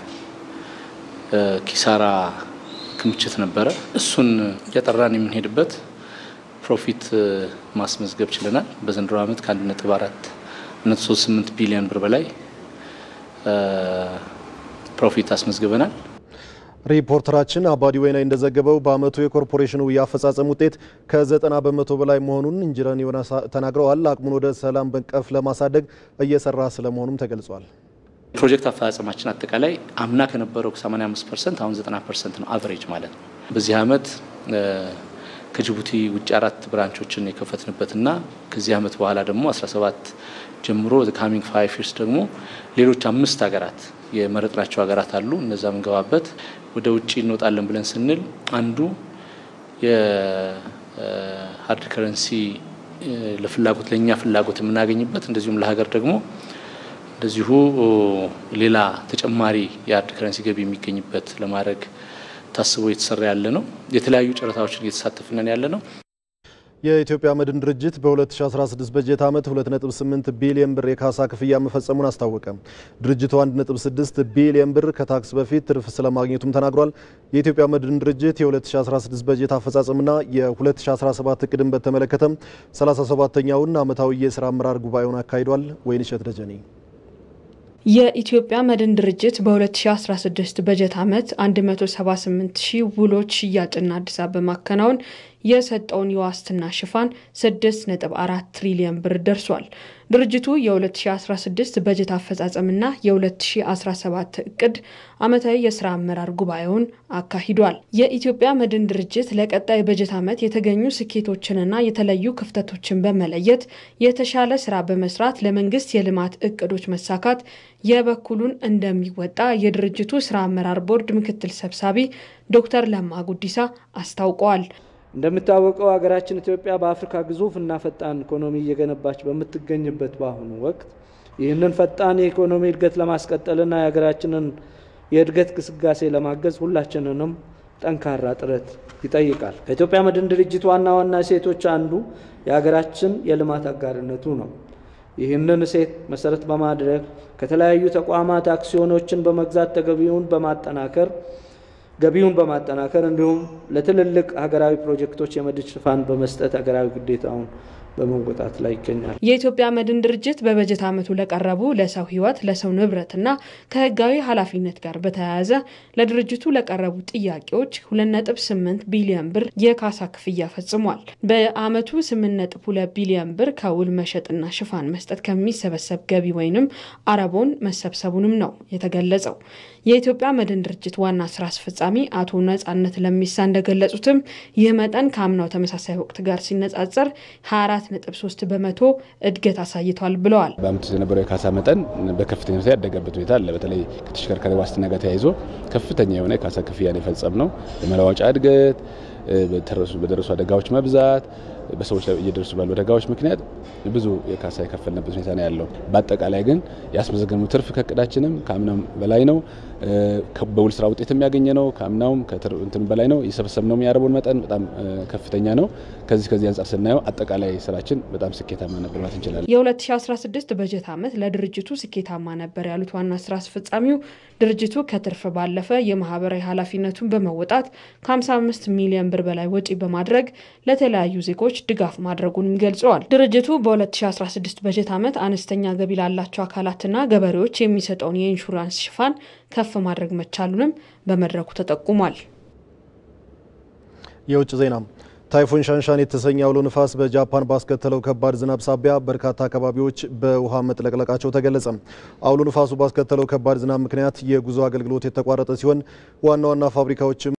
ኪሳራ ክምችት ነበረ። እሱን እያጠራን የምንሄድበት ፕሮፊት ማስመዝገብ ችለናል። በዘንድሮ ዓመት ከአንድ ነጥብ አራት ነጥብ ሶስት ስምንት ቢሊዮን ብር በላይ ፕሮፊት አስመዝግበናል። ሪፖርተራችን አባዲ ወይናይ እንደዘገበው በአመቱ የኮርፖሬሽኑ የአፈጻጸም ውጤት ከዘጠና በመቶ በላይ መሆኑን ኢንጂነር ዮናስ ተናግረዋል። አቅሙን ወደ ሰላም በንቀፍ ለማሳደግ እየሰራ ስለመሆኑም ተገልጿል። ፕሮጀክት አፈጻጸማችን አጠቃላይ አምና ከነበረው 85 ፐርሰንት አሁን 90 ፐርሰንት ነው አቨሬጅ ማለት ነው። በዚህ አመት ከጅቡቲ ውጭ አራት ብራንቾችን የከፈትንበትና ከዚህ አመት በኋላ ደግሞ 17 ጀምሮ ካሚንግ ፋይቭ ይርስ ደግሞ ሌሎች አምስት ሀገራት የመረጥናቸው ሀገራት አሉ። እነዛ ምንገባበት ወደ ውጭ እንወጣለን ብለን ስንል አንዱ የሀርድ ከረንሲ ለፍላጎት ለእኛ ፍላጎት የምናገኝበት እንደዚሁም ለሀገር ደግሞ እንደዚሁ ሌላ ተጨማሪ የሀርድ ከረንሲ ገቢ የሚገኝበት ለማድረግ ታስቦ እየተሰራ ያለ ነው። የተለያዩ ጨረታዎችን እየተሳተፍነን ያለ ነው። የኢትዮጵያ መድን ድርጅት በ2016 በጀት ዓመት 2.8 ቢሊዮን ብር የካሳ ክፍያ መፈጸሙን አስታወቀ። ድርጅቱ 1.6 ቢሊዮን ብር ከታክስ በፊት ትርፍ ስለማግኘቱም ተናግሯል። የኢትዮጵያ መድን ድርጅት የ2016 በጀት አፈጻጸምና የ2017 እቅድን በተመለከተም 37ኛውን ዓመታዊ የስራ አመራር ጉባኤውን አካሂዷል። ወይንሸት ደጀኔ የኢትዮጵያ መድን ድርጅት በ2016 በጀት ዓመት 178 ሺህ ውሎች ሽያጭና አዲሳት በማከናወን የሰጠውን የዋስትና ሽፋን 6.4 ትሪሊየን ብር ደርሷል። ድርጅቱ የ2016 በጀት አፈጻጸምና የ2017 እቅድ ዓመታዊ የስራ አመራር ጉባኤውን አካሂዷል። የኢትዮጵያ መድን ድርጅት ለቀጣይ በጀት ዓመት የተገኙ ስኬቶችንና የተለዩ ክፍተቶችን በመለየት የተሻለ ስራ በመስራት ለመንግስት የልማት እቅዶች መሳካት የበኩሉን እንደሚወጣ የድርጅቱ ስራ አመራር ቦርድ ምክትል ሰብሳቢ ዶክተር ለማ ጉዲሳ አስታውቀዋል። እንደሚታወቀው ሀገራችን ኢትዮጵያ በአፍሪካ ግዙፍ እና ፈጣን ኢኮኖሚ እየገነባች በምትገኝበት በአሁኑ ወቅት ይህንን ፈጣን የኢኮኖሚ እድገት ለማስቀጠልና የሀገራችንን የእድገት ግስጋሴ ለማገዝ ሁላችንንም ጠንካራ ጥረት ይጠይቃል። ከኢትዮጵያ መድን ድርጅት ዋና ዋና እሴቶች አንዱ የሀገራችን የልማት አጋርነቱ ነው። ይህንን እሴት መሰረት በማድረግ ከተለያዩ ተቋማት አክሲዮኖችን በመግዛት ተገቢውን በማጠናከር ገቢውን በማጠናከር እንዲሁም ለትልልቅ ሀገራዊ ፕሮጀክቶች የመድን ሽፋን በመስጠት ሀገራዊ ግዴታውን በመወጣት ላይ ይገኛል። የኢትዮጵያ መድን ድርጅት በበጀት ዓመቱ ለቀረቡ ለሰው ሕይወት ለሰው ንብረትና ከሕጋዊ ኃላፊነት ጋር በተያያዘ ለድርጅቱ ለቀረቡ ጥያቄዎች 2.8 ቢሊዮን ብር የካሳ ክፍያ ፈጽሟል። በዓመቱ 8.2 ቢሊዮን ብር ከውል መሸጥና ሽፋን መስጠት ከሚሰበሰብ ገቢ ወይንም አረቦን መሰብሰቡንም ነው የተገለጸው። የኢትዮጵያ መድን ድርጅት ዋና ስራ አስፈጻሚ አቶ ነጻነት ለሚሳ እንደገለጹትም ይህ መጠን ከአምናው ተመሳሳይ ወቅት ጋር ሲነጻጸር 24.3 በመቶ እድገት አሳይቷል ብለዋል። በአመቱ የነበረው የካሳ መጠን በከፍተኛ ሁኔታ ያደገበት ሁኔታ አለ። በተለይ ከተሽከርካሪ ዋስትና ጋር ተያይዞ ከፍተኛ የሆነ የካሳ ክፍያ ነው የፈጸም ነው። በመለዋወጫ እድገት፣ በደረሱ አደጋዎች መብዛት በሰዎች ላይ እየደረሱ ባሉ አደጋዎች ምክንያት ብዙ የካሳ የከፈልንበት ሁኔታ ነው ያለው። በአጠቃላይ ግን ያስመዘገነው ትርፍ ከእቅዳችንም ከአምናም በላይ ነው። በውል ስራ ውጤት የሚያገኘ ነው። ከአምናውም ከእንትኑ በላይ ነው። የሰበሰብነው የአረቦን መጠን በጣም ከፍተኛ ነው። ከዚህ ከዚህ አንጻር ስናየው አጠቃላይ ስራችን በጣም ስኬታማ ነበር ማለት እንችላለን። የ2016 በጀት ዓመት ለድርጅቱ ስኬታማ ነበር ያሉት ዋና ስራ አስፈጻሚው ድርጅቱ ከትርፍ ባለፈ የማህበራዊ ኃላፊነቱን በመወጣት ከ55 ሚሊዮን ብር በላይ ወጪ በማድረግ ለተለያዩ ዜጎች ድጋፍ ማድረጉንም ገልጸዋል። ድርጅቱ በ2016 በጀት ዓመት አነስተኛ ገቢ ላላቸው አካላትና ገበሬዎች የሚሰጠውን የኢንሹራንስ ሽፋን ከፍ ማድረግ መቻሉንም በመድረኩ ተጠቁሟል። የውጭ ዜና ታይፎን ሻንሻን የተሰኘ አውሎ ንፋስ በጃፓን ባስከተለው ከባድ ዝናብ ሳቢያ በርካታ አካባቢዎች በውሃ መጥለቅለቃቸው ተገለጸ። አውሎ ንፋሱ ባስከተለው ከባድ ዝናብ ምክንያት የጉዞ አገልግሎት የተቋረጠ ሲሆን ዋና ዋና ፋብሪካዎችም